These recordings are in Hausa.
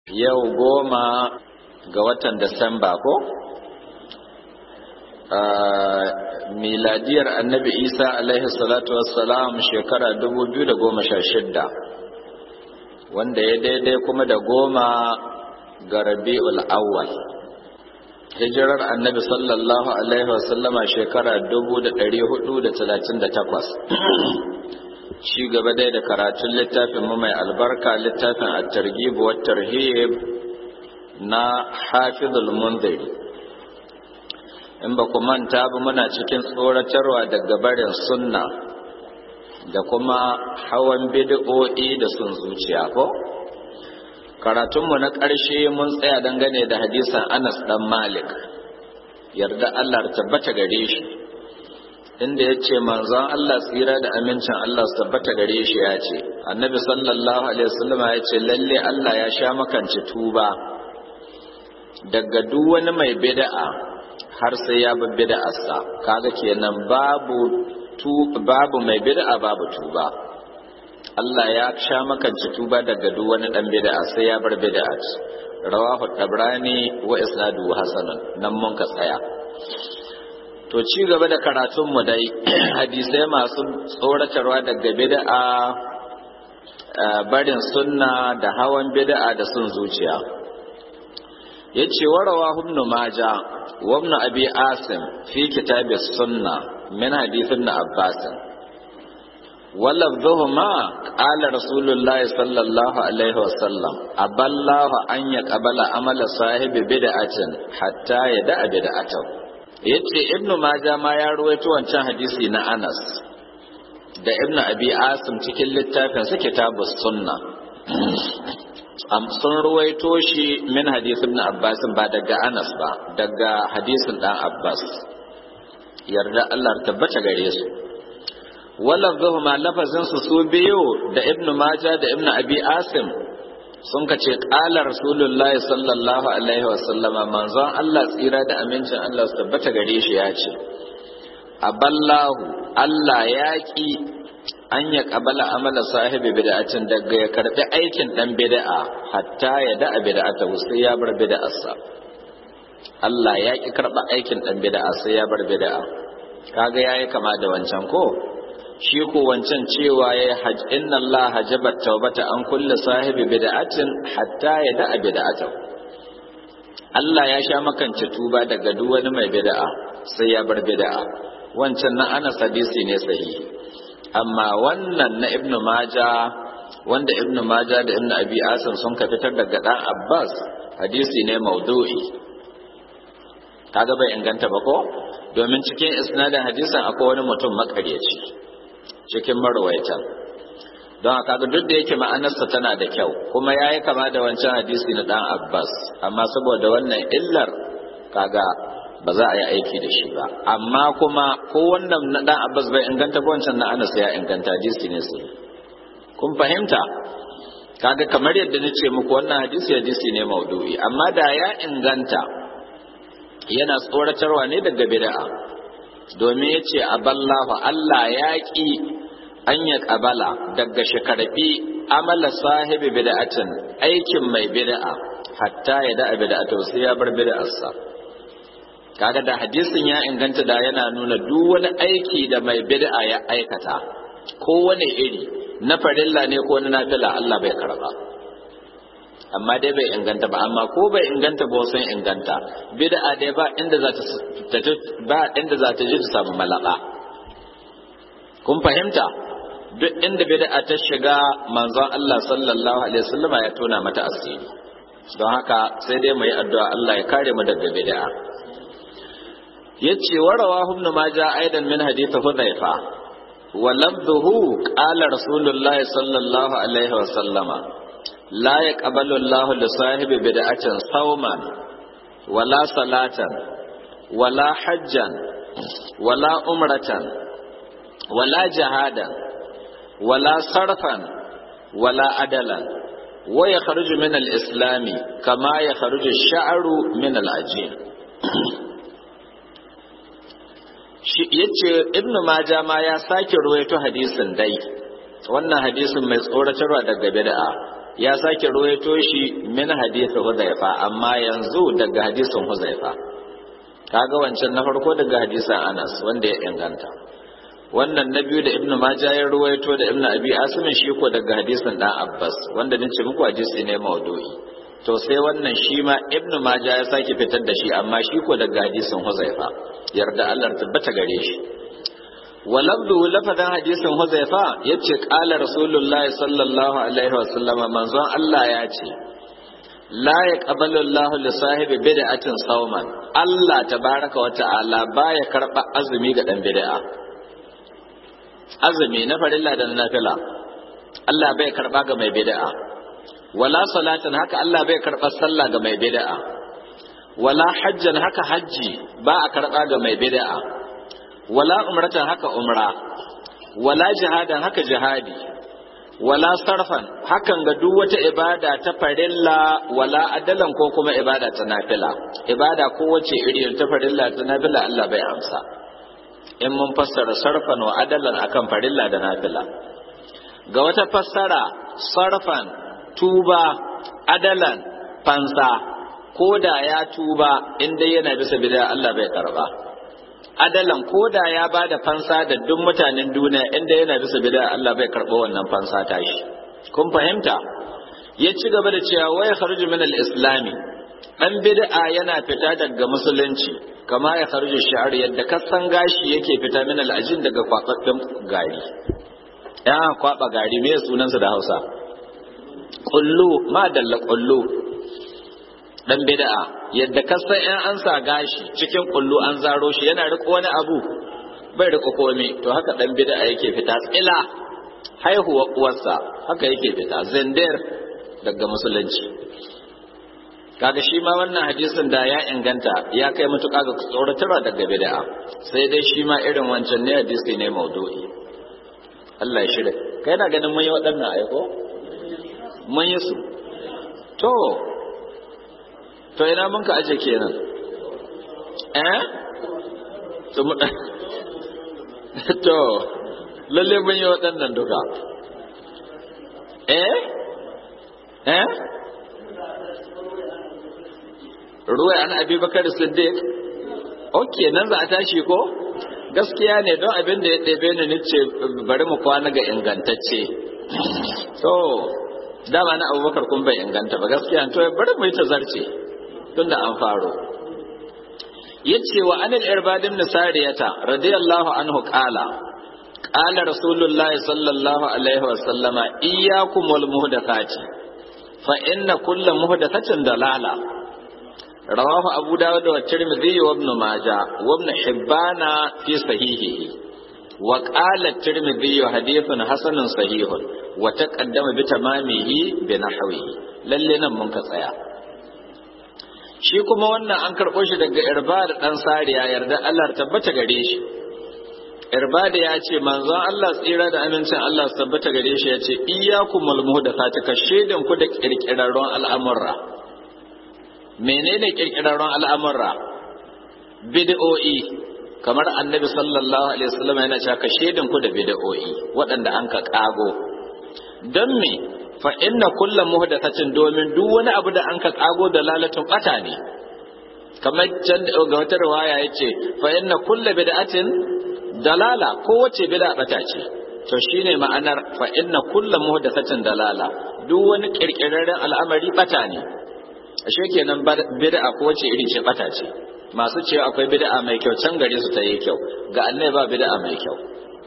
yau goma ga watan Disamba ko? miladiyar annabi isa alaihi salatu wassalam shekara 2016 wanda ya daidai kuma da goma ga rabi'ul awwal hijirar annabi sallallahu alaihi wasallama shekara 438 shi gaba dai da karatun littafin mu mai albarka littafin at-targhib wa tarhib na hafizul munziri in ba ku manta ba muna cikin tsoratarwa daga barin sunna da kuma hawan bid'o'i da sun zuciya ko karatunmu na ƙarshe mun tsaya dangane da hadisan Anas dan Malik yarda Allah tabbata gare shi inda ya ce manzon Allah tsira da amincin Allah su tabbata gare shi ya ce annabi sallallahu alaihi wasallam ya ce lalle Allah ya sha makanci tuba daga duk wani mai bid'a har sai ya bi bid'arsa kaga kenan babu tu babu mai bid'a babu tuba Allah ya sha makanci tuba daga duk wani dan bid'a sai ya bar bid'a rawahu tabrani wa isnadu hasanan nan mun ka tsaya to ci gaba da karatun mu dai hadisai masu tsoratarwa daga bid'a barin sunna da hawan bid'a da sun zuciya yace warawa ibn majah wa ibn abi asim fi kitab as-sunna min hadith ibn abbas ولفظهما قال رسول الله صلى الله عليه وسلم أبى الله أن يقبل عمل صاحب بدعة حتى يدع بدعته yace ibnu maja ma ya ruwaito wancan hadisi na Anas da ibnu abi asim cikin littafin su kitabus sunna am sun ruwaito shi min hadisi ibn abbas ba daga Anas ba daga hadisin dan Abbas yarda Allah tabbata gare su walafzuhuma lafazin su su biyu da ibnu maja da ibnu abi asim sun ka ce ƙala rasulullah sallallahu alaihi wasallama manzon Allah tsira da amincin Allah su tabbata gare shi ya ce aballahu Allah ya ki an ya kabala amala sahibi bid'atin daga ya karbi aikin dan bid'a hatta ya da'a bid'ata sai ya bar bid'arsa Allah ya ki karba aikin dan bid'a sai ya bar bid'a kaga yayi kama da wancan ko shi ko wancan cewa ya haj inna Allah hajaba tawbata an kulli sahibi bid'atin hatta ya da'a bid'atahu Allah ya sha makance tuba daga duk wani mai bid'a sai ya bar bid'a wancan na Anas hadisi ne sahihi amma wannan na Ibn Majah wanda Ibn Majah da Ibn Abi Asim sun ka fitar daga dan Abbas hadisi ne maudu'i kaga bai inganta ba ko domin cikin isnadin hadisin akwai wani mutum makaryaci cikin marwaitan don haka ga duk da yake ma'anarsa tana da kyau kuma ya yi kama da wancan hadisi na dan abbas amma saboda wannan illar kaga ba za a yi aiki da shi ba amma kuma ko wannan na dan abbas bai inganta ba wancan na anas ya inganta hadisi ne su kun fahimta kaga kamar yadda na ce muku wannan hadisi hadisi ne maudu'i amma da ya inganta yana tsoratarwa ne daga bid'a domin ya ce aballahu Allah ya ƙi an ya ƙabala daga shekarfi amala sahibi bida'atin aikin mai bida'a hatta ya da'a bida'atu sai ya bar bida'arsa kaga da hadisin ya inganta da yana nuna duk wani aiki da mai bida'a ya aikata ko wani iri na farilla ne ko na nafila Allah bai karba amma dai bai inganta ba amma ko bai inganta ba sun inganta bid'a dai ba inda za ta ba inda za ta ji ta samu malaka kun fahimta duk inda bid'a ta shiga manzon Allah sallallahu alaihi wasallam ya tona mata asiri don haka sai dai mu yi addu'a Allah ya kare mu daga bid'a yace wa rawahu ibn majah aidan min hadith hudhaifa wa lafdhuhu qala rasulullahi sallallahu alaihi wasallama لا يقبل الله لصاحب بدعة صوما ولا صلاة ولا حجا ولا أمرة ولا جهادا ولا صرفا ولا عدلا ويخرج من الإسلام كما يخرج الشعر من العجين yace ibnu maja ma ya sake ruwaito hadisin dai wannan hadisin mai tsoratarwa daga bid'a ya sake ruwaito shi min hadisi huzaifa amma yanzu daga hadisin huzaifa kaga wancan na farko daga hadisin anas wanda ya inganta wannan na biyu da ibn majah ya ruwaito da ibn abi asim shi ko daga hadisin dan abbas wanda nace muku hadisi ne maudu'i to sai wannan shi ma ibn majah ya sake fitar da shi amma shi ko daga hadisin huzaifa yarda Allah tabbata gare shi walabdu lafadan hadisin huzaifa yace qala rasulullahi sallallahu alaihi wasallam manzon Allah ya ce la yaqbalu Allah li sahibi bid'atin sawman Allah tabaraka wa ta'ala baya karba azumi ga dan bid'a azumi na farilla da na nafila Allah bai karba ga mai bid'a wala salatan haka Allah bai karba sallah ga mai bid'a wala hajjan haka hajji ba a karba ga mai bid'a wala umratan haka umra wala jihadan haka jihadi wala sarfan hakan ga duk wata ibada ta farilla wala adalan ko kuma ibada ta nafila ibada ko wace iri ta farilla ta nafila Allah bai amsa in mun fassara sarfan wa adalan akan farilla da nafila ga wata fassara sarfan tuba adalan fansa ko da ya tuba inda yana bisa bid'a Allah bai karba adalan ko da ya ba da fansa da duk mutanen duniya inda yana bisa bid'a Allah bai karɓa wannan fansa ta shi kun fahimta ya ci gaba da cewa waya kharuju min al-islami dan bid'a yana fita daga musulunci kama ya kharuju shi'ar yadda kasan gashi yake fita min al-ajin daga kwakwabben gari ya kwaba gari me sunansa da Hausa kullu ma dalla kullu dan bid'a yadda kasan in an sa gashi cikin kullu an zaro shi yana riko wani abu bai riko komai to haka dan bid'a yake fita tsila haihuwa uwarsa haka yake fita zindir daga musulunci kaga shi ma wannan hadisin da ya inganta ya kai matuƙa ga tsoratarwa daga bid'a sai dai shi ma irin wancan ne hadisi ne maudu'i Allah ya shirya kai na ganin mun yi waɗannan aiko mun yi su to to ina mun ka aje kenan eh to lalle mun yi waɗannan duka eh eh ruwa an abi bakar siddiq ok nan za a tashi ko gaskiya ne don abin da ya ɗebe ni nice bari mu kwana ga ingantacce to dama na abubakar kun bai inganta ba gaskiya to bari mu yi ta zarce tun da an faro yace wa anil irbad ibn sariyata radiyallahu anhu qala qala rasulullah sallallahu alaihi wa sallama iyyakum wal muhdathati fa inna kulla muhdathatin dalala rawahu abu dawud wa tirmidhi wa ibn majah wa ibn hibban fi sahihihi wa qala tirmidhi hadithun hasanun sahihun wa taqaddama bi tamamihi bi nahwihi lalle nan mun ka tsaya shi kuma wannan an karɓo shi daga irbad ɗan sariya yarda Allah tabbata gare shi irbad ya ce manzon Allah tsira da amincin Allah tabbata gare shi ya ce iyyakumul muhdathati ka shedin ku da kirkirarron al'amurra menene kirkirarron al'amurra bid'o'i kamar annabi sallallahu alaihi wasallam yana cewa ka shedin ku da bid'o'i waɗanda an ka kago don me fa inna kulla muhdathatin domin duk wani abu da an ka kago da lalatun bata ne kamar can ga wata riwaya yace fa inna kulla bid'atin dalala ko wace bid'a bata ce to shine ma'anar fa inna kulla muhdathatin dalala duk wani kirkirarren al'amari bata ne ashe kenan bid'a ko wace iri ce bata ce masu cewa akwai bid'a mai kyau can gare su ta yi kyau ga annai ba bid'a mai kyau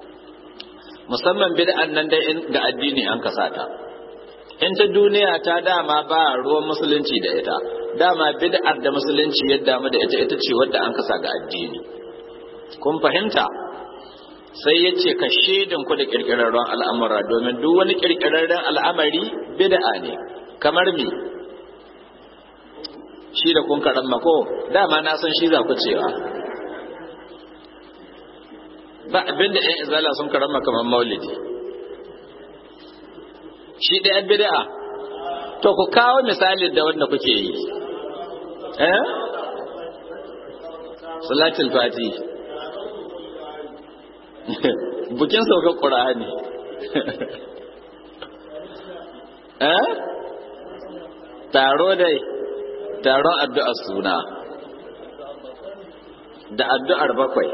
musamman bid'an nan dai ga addini an kasata in ta duniya ta dama ba ruwan musulunci da ita dama bid'ar da musulunci ya damu da ita ita ce wadda an kasa ga addini kun fahimta sai ya ce ka shaidan ku da kirkirarren al'amura domin duk wani kirkirarren al'amari bid'a ne kamar me shi da kun karan mako dama na san shi za ku cewa ba abinda 'yan izala sun karan kamar maulidi shi ɗaya bid'a to ku kawo misalin da wanda kuke yi eh salatul fati bukin saukar ƙura'ani eh taro dai taron addu'ar suna da addu'ar bakwai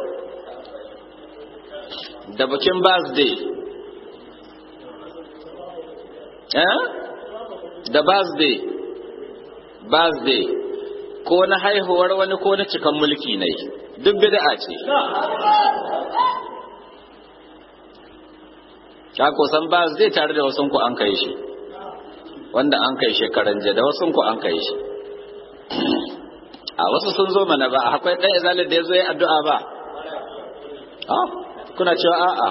da bikin birthday eh da birthday birthday ko na haihuwar wani ko na cikan mulki ne duk bid'a ce ka ko san birthday tare da wasu ku an kai shi wanda an kai shekaran jiya da wasu ku an kai shi a wasu sun zo mana ba akwai ɗan izalin da ya zo ya addu'a ba kuna cewa a'a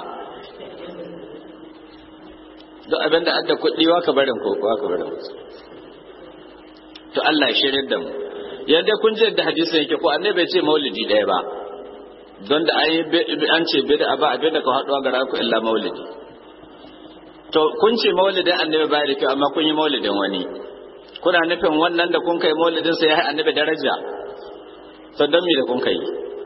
duk abin da adda kuɗi wa ka barin ko wa ka barin to Allah ya shirye da mu yadda kun ji da hadisin yake ko annabi bai ce maulidi ɗaya ba don da an ce bid'a ba abin da ka haɗuwa ga ku illa maulidi to kun ce maulidin annabi bai da kyau amma kun yi maulidin wani kuna nufin wannan da kun kai maulidin sa ya annabi daraja to don me da kun kai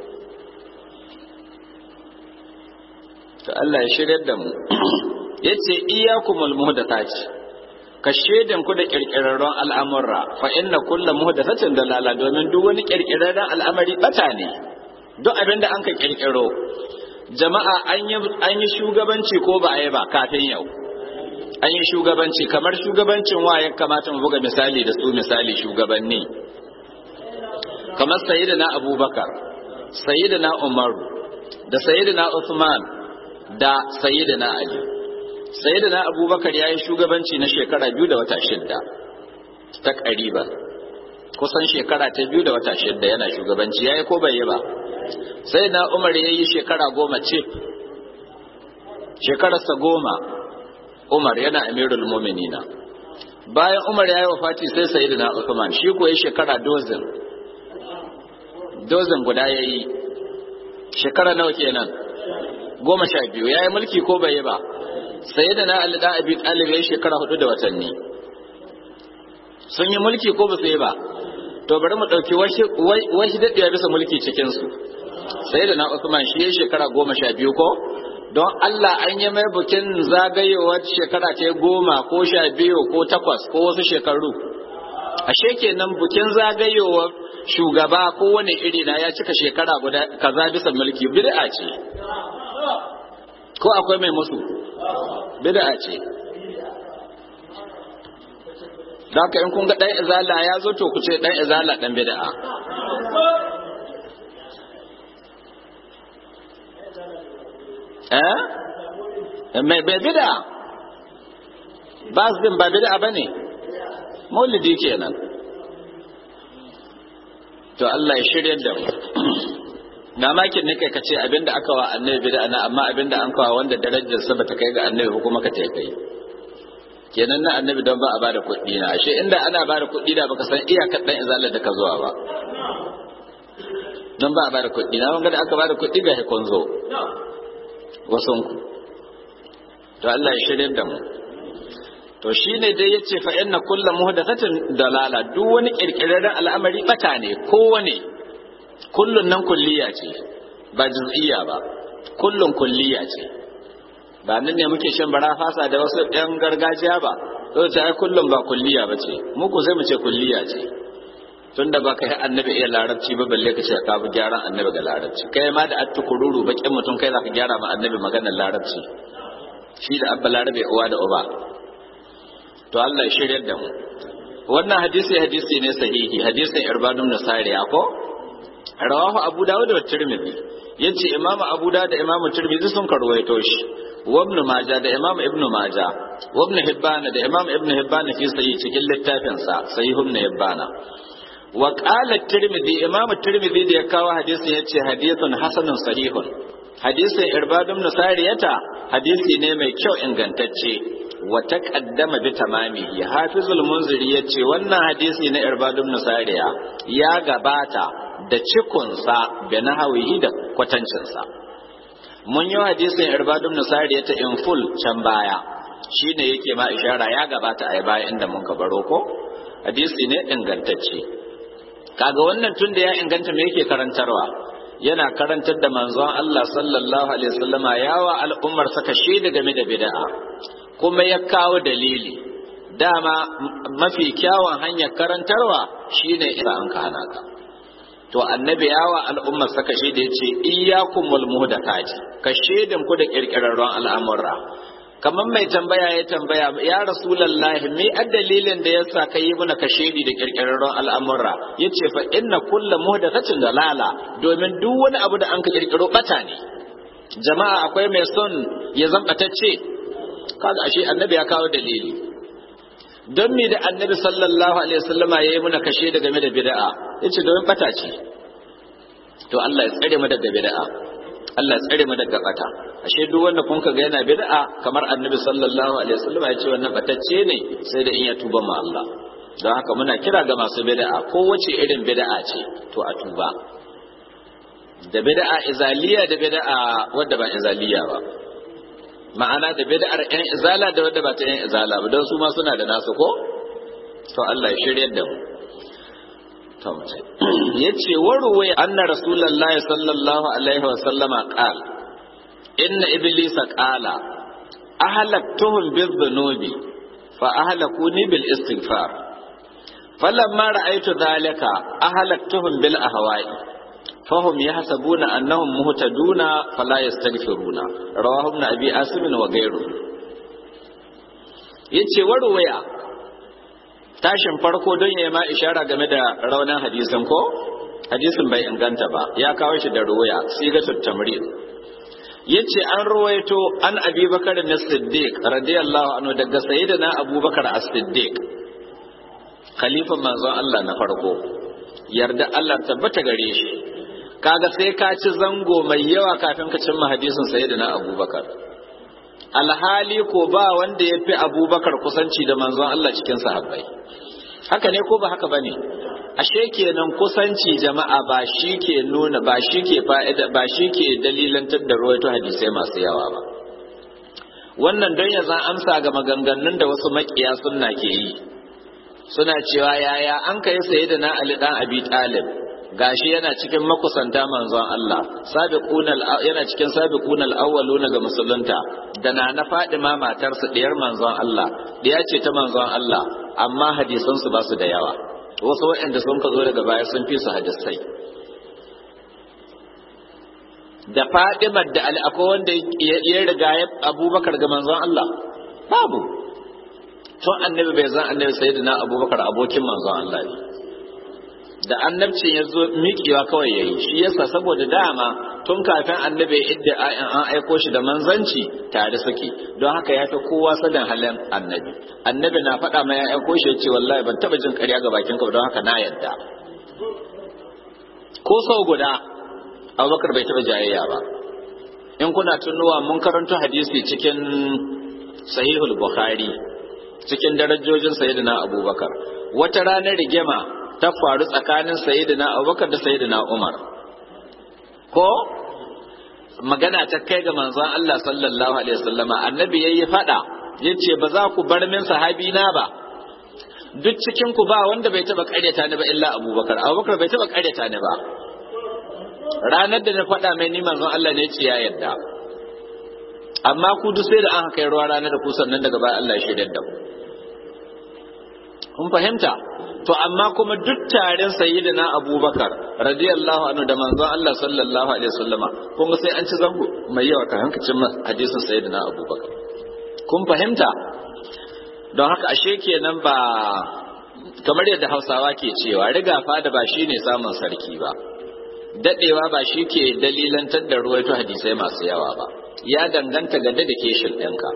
to Allah ya shirye da mu yace iyyakumul muhdathati ka shedin ku da kirkirarron al'amurra fa inna kullu muhdathatin dalala domin duk wani kirkirarren al'amari bata ne duk abinda an ka kirkiro jama'a an yi an yi shugabanci ko ba a yi ba kafin yau an yi shugabanci kamar shugabancin wa ya kamata mu buga misali da su misali shugabanni kamar sayyidina abubakar sayyidina umaru da sayyidina usman da sayyidina ali sayyidina abubakar ya yi shugabanci na shekara biyu da wata shidda ta ƙariba kusan shekara ta biyu da wata shidda yana shugabanci ya yi ko bai yi ba sayyidina umar ya yi shekara goma ce shekararsa goma umar yana amirul muminina bayan umar ya yi wafati sai sayyidina usman shi ko ya shekara dozin dozin guda ya yi shekara nawa kenan goma sha biyu ya yi mulki ko bai yi ba sai da na alida abi talib ya shekara hudu da watanni sun yi mulki ko ba su yi ba to bari mu ɗauki washi daɗewa bisa mulki cikinsu sai da na usman shi ya shekara goma sha biyu ko don Allah an yi mai bukin zagayowar shekara ta goma ko sha biyu ko takwas ko wasu shekaru ashe kenan bukin zagayowar shugaba ko wani iri na ya cika shekara guda kaza bisa mulki bid'a ce ko akwai mai musu bid'a ce da haka in kun ga dan izala ya zo to ku ce dan izala dan bid'a eh mai bai bid'a ba su din ba bid'a bane maulidi kenan to Allah ya shirya da mu mamakin ne kai kace abinda aka wa annabi bid'a na amma abinda an kawo wanda darajar sa bata kai ga annabi ko kuma ka tai kai kenan na annabi don ba a bada kuɗi na ashe inda ana bada kuɗi da baka san iyakar dan izalar da ka zuwa ba don ba a bada kuɗi na wanga da aka bada kuɗi ga hikon zo wasun ku to Allah ya shirya da mu to shine dai yace fa inna kullu muhdathatin dalala duk wani kirkirarren al'amari bata ne kowane kullun nan kulliya ce ba juz'iyya ba kullun kulliya ce ba nan ne muke shan bara fasa da wasu ɗan gargajiya ba to ta ai kullun ba kulliya ba ce muku sai mu ce kulliya ce tunda ba ka yi annabi iya larabci ba balle ka ce ka bi gyaran annabi ga larabci kai ma da attukururu bakin mutum kai za ka gyara ma annabi maganar larabci shi da abba larabe uwa da uba to Allah ya shiryar da mu wannan hadisi hadisi ne sahihi hadisin irbadun nasariya ko rawahu abu dawud da tirmidhi yace imamu abu dawud da imamu tirmidhi sun karwaito shi wa ibn majah da imamu ibn majah wa ibn hibban da imamu ibn hibban fi sahih cikin littafin sa sahih ibn hibban wa qala tirmidhi imamu tirmidhi da ya kawo hadisin yace hadithun hasanun sahihun hadisin irbadun nasariyata hadisi ne mai kyau ingantacce wa taqaddama bi tamamihi hafizul munziri yace wannan hadisi na irbadun nasariya ya gabata da cikunsa da nahawihi da kwatancinsa mun yi hadisin irbadun nasariya ta in full can baya shine yake ma ishara ya gabata a baya inda mun ka baro ko hadisi ne ingantacce kaga wannan tun da ya inganta me yake karantarwa yana karantar da manzon Allah sallallahu alaihi wasallama yawa al'ummar saka shaida game da bid'a kuma ya kawo dalili dama mafi kyawun hanyar karantarwa shine idan an ka hana ka to annabi yawa al'umma saka shi da yace iyyakumul muhdathati ka shedin ku da kirkirarron al'amura kamar mai tambaya ya tambaya ya rasulullahi me dalilin da yasa ka yi muna kashedi da kirkirarron al'amura yace fa inna kulla muhdathatin dalala domin duk wani abu da an ka kirkiro bata ne jama'a akwai mai son ya zambatacce kaga ashe annabi ya kawo dalili don me da annabi sallallahu alaihi wasallama yayi muna kashe da game da bid'a yace domin bata ce to Allah ya tsare mu daga bid'a Allah ya tsare mu daga bata ashe duk wanda kun ga yana bid'a kamar annabi sallallahu alaihi wasallama ya ce wannan batacce ne sai da in ya tuba ma Allah don haka muna kira ga masu bid'a ko wace irin bid'a ce to a tuba da bid'a izaliya da bid'a wadda ba izaliya ba ma'ana da bid'ar yan izala da wadda ba ta yan izala ba don su ma suna da nasu ko to Allah ya shiryar da mu to mu yace waruwa anna rasulullahi sallallahu alaihi wa sallama qal inna iblisa qala ahlaktuhum bizzunubi fa ahlakuni bil istighfar falamma ra'aytu dhalika ahlaktuhum bil ahwa'i فهم يحسبون أنهم مهتدون فلا يستغفرون رواه ابن أبي آسم وغيره yace warwaya tashin farko don ya ma ishara game da raunin hadisin ko hadisin bai inganta ba ya kawo shi da ruwaya sigatul tamrid yace an ruwaito an abi bakar na siddiq radiyallahu anhu daga sayyidina abubakar as-siddiq khalifan manzon Allah na farko yarda Allah tabbata gare shi kaga sai ka ci zango mai yawa kafin ka cimma hadisin sayyidina abubakar alhali ko ba wanda ya fi abubakar kusanci da manzon Allah cikin sahabbai haka ne ko ba haka bane ashe kenan kusanci jama'a ba shi ke nuna ba shi ke fa'ida ba shi ke dalilantar da ruwaito hadisai masu yawa ba wannan don ya zan amsa ga maganganun da wasu makiya sunna ke yi suna cewa yaya an kai sayyidina Ali dan Abi Talib gashi yana cikin makusanta manzon Allah sabiqunal yana cikin sabiqunal awwaluna ga musulunta da na na Fadima matarsa diyar manzon Allah diya ce ta manzon Allah amma hadisan su ba su da yawa wasu waɗanda sun ka zo daga baya sun fi su hadisai da Fadima da Ali akwai wanda ya riga ya Abubakar ga manzon Allah babu tun annabi bai zan annabi sayyidina Abubakar abokin manzon Allah ne da annabcin ya zo miƙewa kawai ya yi shi yasa saboda dama tun kafin annabi ya idda an aiko shi da manzanci tare suke don haka ya fi kowa sanin halin annabi annabi na faɗa ma ya aiko shi ya ce wallahi ban taɓa jin ƙarya ga bakin ka don haka na yadda ko sau guda abubakar bai taɓa jayayya ba in kuna tunuwa mun karanto hadisi cikin sahihul bukhari cikin darajojin sayyidina abubakar wata ranar rigima ta faru tsakanin sayyidina abubakar da sayyidina umar ko magana ta kai ga manzon Allah sallallahu alaihi wasallama annabi yayi fada yace ba za ku bar min sahabi na ba duk cikin ku ba wanda bai taba karyata ni ba illa abubakar abubakar bai taba karyata ni ba ranar da na faɗa mai ni manzon Allah ne ce ya yarda amma ku duk sai da an kai ruwa ranar da ku sannan daga baya Allah ya shaidar da ku kun fahimta to amma kuma duk tarin sayyidina abubakar radiyallahu anhu da manzon Allah sallallahu alaihi wasallama kun sai an ci zango mai yawa ka hankacin hadisin sayyidina abubakar kun fahimta don haka ashe kenan ba kamar yadda hausawa ke cewa riga fada ba shine samun sarki ba dadewa ba shi ke dalilantar da ruwaito hadisai masu yawa ba ya danganta ga dedication ɗinka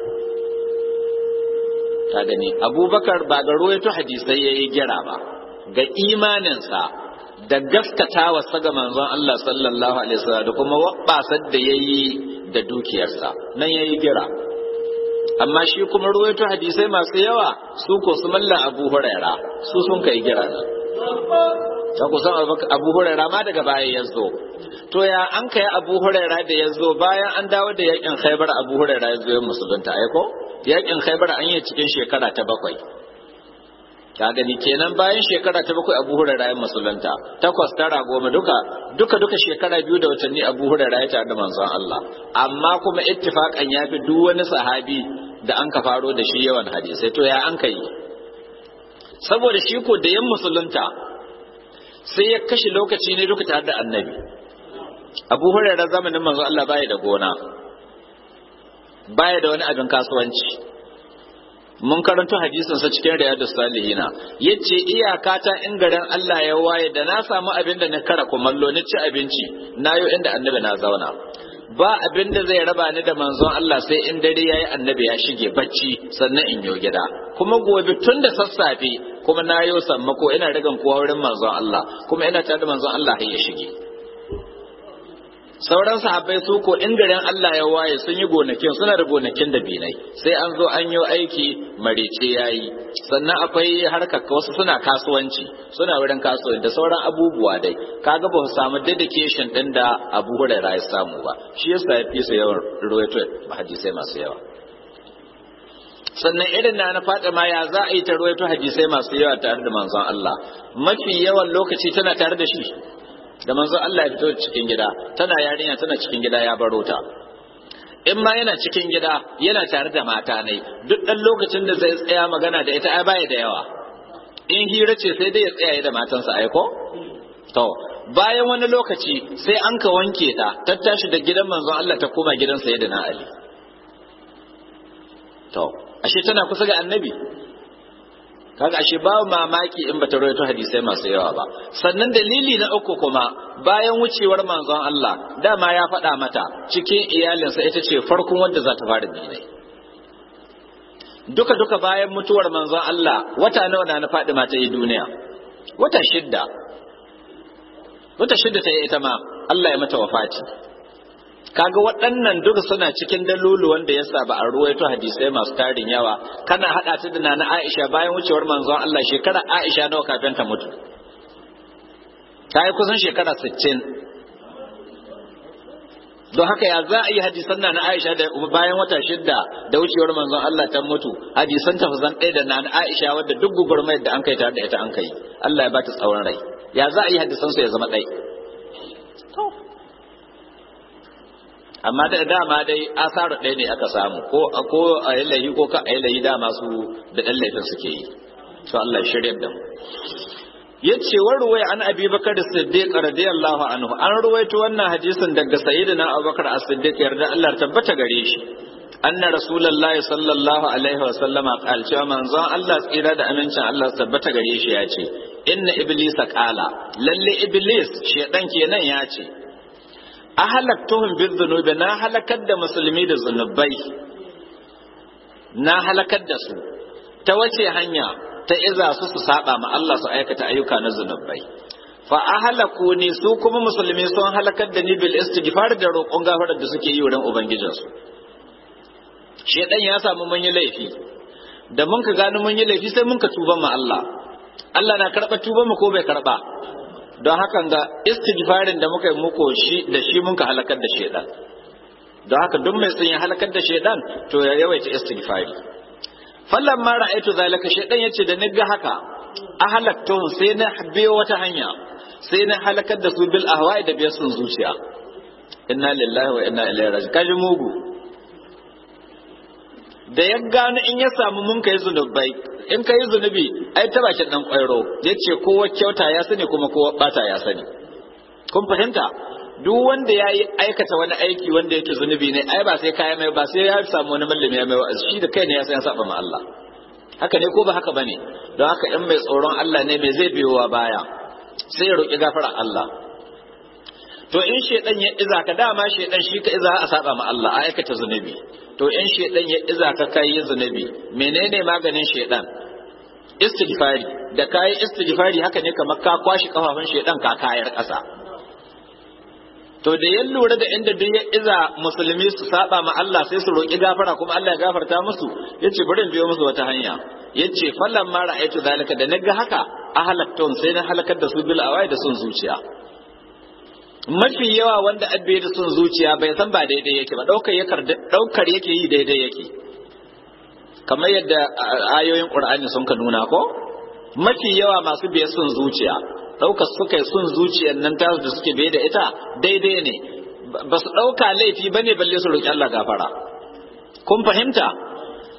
ta gani abubakar ba ga ruwaito hadisai ya yi gira ba ga imaninsa da gaskatawa ga manzon Allah sallallahu alaihi wasallam da kuma wabbasar da ya yi da dukiyarsa nan ya yi gira amma shi kuma ruwaito hadisai masu yawa su ko su malla abu huraira su sun kai gira nan ta kusan abu huraira ma daga baya ya zo to ya an kai abu huraira da ya zo bayan an dawo da yakin khaibar abu huraira ya zo ya musulunta aiko yakin khaibar an yi cikin shekara ta bakwai ka gani kenan bayan shekara ta bakwai abu huraira ya musulunta takwas tara goma duka duka duka shekara biyu da watanni abu huraira ya tare da manzon Allah amma kuma ittifaqan ya fi duk wani sahabi da an ka faro da shi yawan hadisai to ya an kai saboda shi ko da yan musulunta sai ya kashe lokaci ne duka tare da annabi abu hurairar zamanin manzo Allah baya da gona baya da wani abin kasuwanci mun karanto hadisin sa cikin riyadus salihina yace iyaka ta in garin Allah ya waye da na samu abin da na kara kumallo ni ci abinci nayo inda annabi na zauna ba abin da zai raba ni da manzon Allah sai in dare yayi annabi ya shige bacci sannan in yo gida kuma gobe tun da sassafe kuma na yo sammako ina rigan kowa wurin manzon Allah kuma ina tare da manzon Allah har ya shige sauran sahabbai su ko in garin Allah ya waye sun yi gonakin suna da gonakin da binai sai an zo an yi aiki marice yayi sannan akwai harkar wasu suna kasuwanci suna wurin kasuwanci da sauran abubuwa dai kaga ba su samu dedication din da Abu Hurairah ya samu ba shi yasa ya fi su yawan ruwaito hadisai masu yawa sannan irin na na Fatima ya za a yi ta ruwaito hadisai masu yawa tare da manzon Allah mafi yawan lokaci tana tare da shi da manzon Allah ya fito cikin gida tana yarinya tana cikin gida ya baro ta in ma yana cikin gida yana tare da mata ne duk dan lokacin da zai tsaya magana da ita ai baya da yawa in hira ce sai dai ya tsaya da matansa ai ko to bayan wani lokaci sai an ka wanke ta ta tashi da gidan manzon Allah ta koma gidan sayyidina Ali to ashe tana kusa ga annabi kaga ashe babu mamaki in bata rawaito hadisai masu yawa ba sannan dalili na uku kuma bayan wucewar manzon Allah dama ya faɗa mata cikin iyalinsa ita ce farkon wanda za ta fara dinai duka duka bayan mutuwar manzon Allah wata nawa na faɗi mata yi duniya wata shidda wata shidda ta yi ita ma Allah ya mata wafati kaga waɗannan duka suna cikin dalulu wanda yasa ba a ruwaito hadisai masu tarin yawa kana hada ta da nana Aisha bayan wucewar manzon Allah shekara Aisha nawa kafin ta mutu ta yi kusan shekara 60 don haka ya za a yi hadisan nana Aisha da bayan wata shidda da wucewar manzon Allah ta mutu hadisan ta zan ɗaya da nana Aisha wadda duk gugurmayar da an kai tare da ita an kai Allah ya ba ta tsawon rai ya za a yi hadisan su ya zama ɗai amma da dama dai asaru ɗaya ne aka samu ko ko a yi laifi ko ka a yi laifi dama su da ɗan laifin suke yi to Allah ya shirya da mu yace wa ruwaya an abi bakar siddiq radiyallahu anhu an ruwaito wannan hadisin daga sayyidina abubakar as-siddiq yarda Allah tabbata gare shi anna rasulullahi sallallahu alaihi wa sallama qal cewa manzon Allah tsira da amincin Allah tabbata gare shi ya ce inna iblisa qala lalle iblis shedan kenan ya ce ahalaktuhum bidhunubi na halakar da musulmi da zunubai na halakar da su ta wace hanya ta iza su su saba ma Allah su aikata ayyuka na zunubai fa ahalaku ni su kuma musulmi sun halakar da ni bil istighfar da roƙon gafarar da suke yi wurin ubangijinsu shedan ya samu mun yi laifi da mun ka gano mun yi laifi sai mun ka tuba ma Allah Allah na karɓa tuban mu ko bai karɓa don hakan ga istighfarin da muka yi muku shi da shi mun ka halakar da shedan don haka duk mai sun ya halakar da shedan to ya yawaita istighfari fallan ma ra'aitu zalika shedan yace da niga haka a halaktuhum sai na biyo wata hanya sai na halakar da su bil ahwa'i da biyar sun zuciya inna lillahi wa inna ilaihi raji'un kaji mugu da ya gano in ya samu mun kai zunubai in ka yi zunubi ai ta bakin dan kwairo ya ce kowa kyauta ya sani kuma kowa bata ya sani kun fahimta duk wanda ya yi aikata wani aiki wanda yake zunubi ne ai ba sai kaya mai ba sai ya samu wani mallami ya mai wa'azi shi da kai ne ya san ya saba ma Allah haka ne ko ba haka bane don haka in mai tsoron Allah ne mai zai biyowa baya sai ya roki gafara Allah to in shedan ya iza ka dama shedan shi ka iza a saba ma Allah a aikata zunubi to in shedan ya iza ka kai zunubi menene maganin shedan istighfari da kai istighfari haka ne kamar ka kwashi kafafun shedan ka kayar ƙasa to da ya lura da inda duk ya iza musulmi su saba ma Allah sai su roki gafara kuma Allah ya gafarta musu yace bari in biyo musu wata hanya yace fallan ma ra'aytu zalika da naga haka ahalaktum sai na halakar da su bil awai da sun zuciya mafi yawa wanda abbe da sun zuciya bai san ba daidai yake ba daukar yakar daukar yake yi daidai yake kamar yadda ayoyin qur'ani sun ka nuna ko mafi yawa masu biyar sun zuciya daukar suka yi sun zuciyar nan ta da suke biye da ita daidai ne ba su dauka laifi bane balle su roki Allah gafara kun fahimta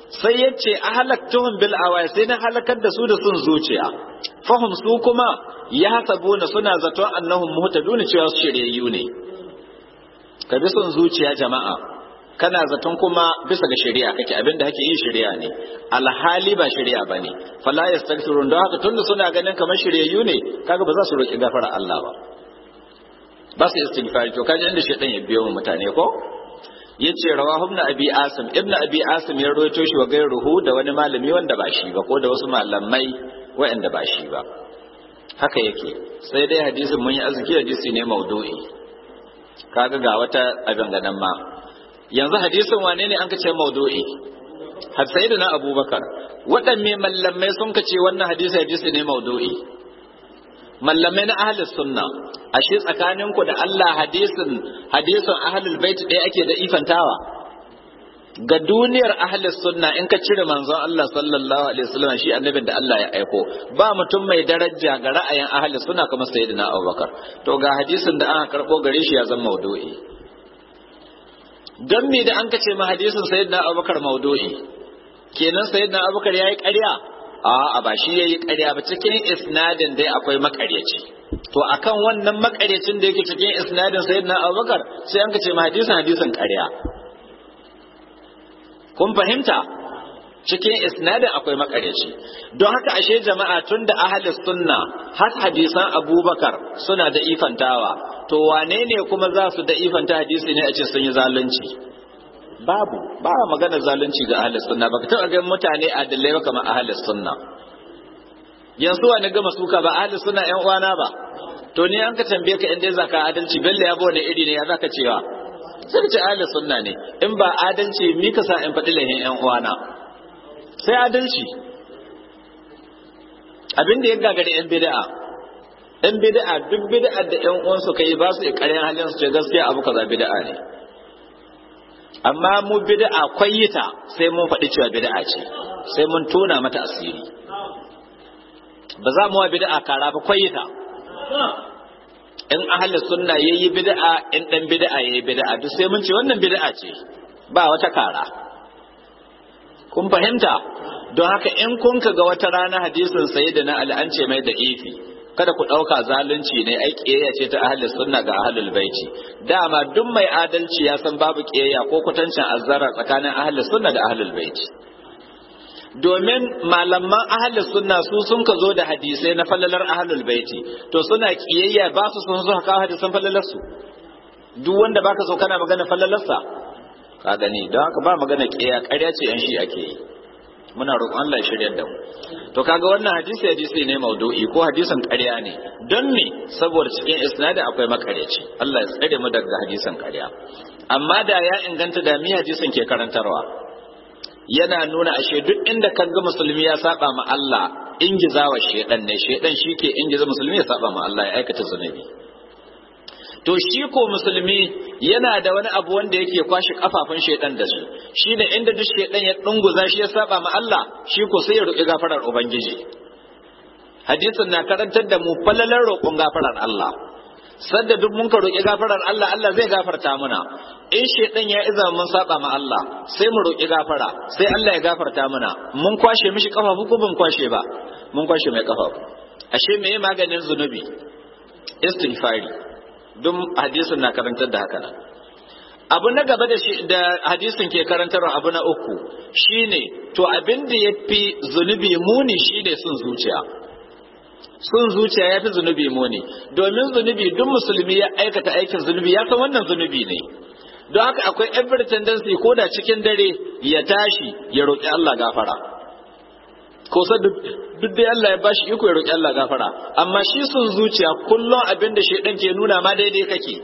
sai ya ce a halaktuhun bil awai sai na halakar da su da sun zuciya fahim su kuma ya hasabuna suna zaton annahum muhtadun cewa su shiryayyu ne ka bi son zuciya jama'a kana zaton kuma bisa ga shari'a kake abin da kake yi shari'a ne alhali ba shari'a bane fala yastaghfirun don haka tunda suna ganin kamar shiryayyu ne kaga ba za su roki gafara Allah ba ba su istighfar to kaji inda shaytan ya biyo mutane ko yace rawahu ibn abi asim ibn abi asim ya rawaito shi wa gairuhu da wani malami wanda ba shi ba ko da wasu malamai waɗanda ba shi ba haka yake sai dai hadisin mun yi arziki hadisi ne maudu'i kaga ga wata abin ganan ma yanzu hadisin wane ne an ka ce maudu'i har sai da na abubakar waɗanne mallamai sun ka ce wannan hadisi hadisi ne maudu'i mallamai na ahlus sunna ashe tsakaninku da Allah hadisin hadisin ahlul bait ɗaya ake da ifantawa ga duniyar ahlus sunna in ka cire manzon Allah sallallahu alaihi wasallam shi annabin da Allah ya aiko ba mutum mai daraja ga ra'ayin ahlus sunna kamar sayyidina Abubakar to ga hadisin da aka karbo gare shi ya zama maudu'i don me da an kace ma hadisin sayyidina Abubakar maudu'i kenan sayyidina Abubakar yayi ƙarya a'a ba shi yayi ƙarya ba cikin isnadin dai akwai makaryaci to akan wannan makaryacin da yake cikin isnadin sayyidina Abubakar sai an kace ma hadisin hadisin ƙarya kun fahimta cikin isnadin akwai makaryaci don haka ashe jama'a tun da ahalis sunna har hadisan abubakar suna da ifantawa to wane ne kuma za su da ifanta hadisi ne a ce sun yi zalunci babu ba magana zalunci ga ahalis sunna baka taɓa ganin mutane adalai ba kamar ahalis sunna yanzu wani gama suka ba ahalis sunna yan uwana ba to ni an ka tambaye ka inda zaka adalci bello ya bone iri ne ya zaka cewa sai ce ahli sunna ne in ba adalci mi ka sa in faɗi lahin ƴan uwana sai adalci abin da ya gagari ƴan bid'a ƴan bid'a duk bid'a da ƴan uwan su kai ba su ƙaryan halin su ce gaskiya abu kaza bid'a ne amma mu bid'a kwayyita sai mun faɗi cewa bid'a ce sai mun tona mata asiri ba za mu wa bid'a kara ba kwayyita in ahli sunna yayi bid'a in dan bid'a yayi bid'a duk sai mun ce wannan bid'a ce ba wata kara kun fahimta don haka in kun ga wata rana hadisin sayyidina ali an ce mai da ifi kada ku ɗauka zalunci ne ai ƙiyayya ce ta ahli sunna ga ahlul baiti dama duk mai adalci ya san babu ƙiyayya ko kwatancin azzara tsakanin ahli sunna da ahlul baiti domin malaman ahlus sunna su sun ka zo da hadisai na falalar ahlul baiti to suna kiyayya ba su sun zo haka hadisan falalar su duk wanda baka so kana magana falalarsa ka gani don haka ba magana kiyaya ƙarya ce yan shi ake yi muna roƙon Allah ya shirya da mu to kaga wannan hadisi hadisi ne maudu'i ko hadisin ƙarya ne don me saboda cikin isnadi akwai makaryaci Allah ya tsare mu daga hadisin ƙarya amma da ya inganta da mi hadisin ke karantarwa yana nuna ashe duk inda ka ga musulmi ya saba ma Allah ingizawa shedan ne shedan shike ingiza musulmi ya saba ma Allah ya aikata zunubi to shi ko musulmi yana da wani abu wanda yake kwashe kafafun shedan da su shine inda duk shedan ya dunguza shi ya saba ma Allah shi ko sai ya roki gafarar ubangiji hadisin na karantar da mu falalar roƙon gafarar Allah sadda duk mun ka roƙi gafarar Allah Allah zai gafarta muna in shedan ya iza mun saba ma Allah sai mu roƙi gafara sai Allah ya gafarta muna mun kwashe mishi kafafu ko ban kwashe ba mun kwashe mai kafafu ashe me maganin zunubi istighfari duk hadisin na karantar da haka abu na gaba da shi da hadisin ke karantarwa abu na uku shine to abin da yafi zunubi muni shine sun zuciya sun zuciya ya fi zunubi muni domin zunubi duk musulmi ya aikata aikin zunubi ya san wannan zunubi ne don haka akwai every tendency ko da cikin dare ya tashi ya roƙi Allah gafara ko sa duk dai Allah ya bashi iko ya roƙi Allah gafara amma shi sun zuciya kullum abin da shedan ke nuna ma daidai kake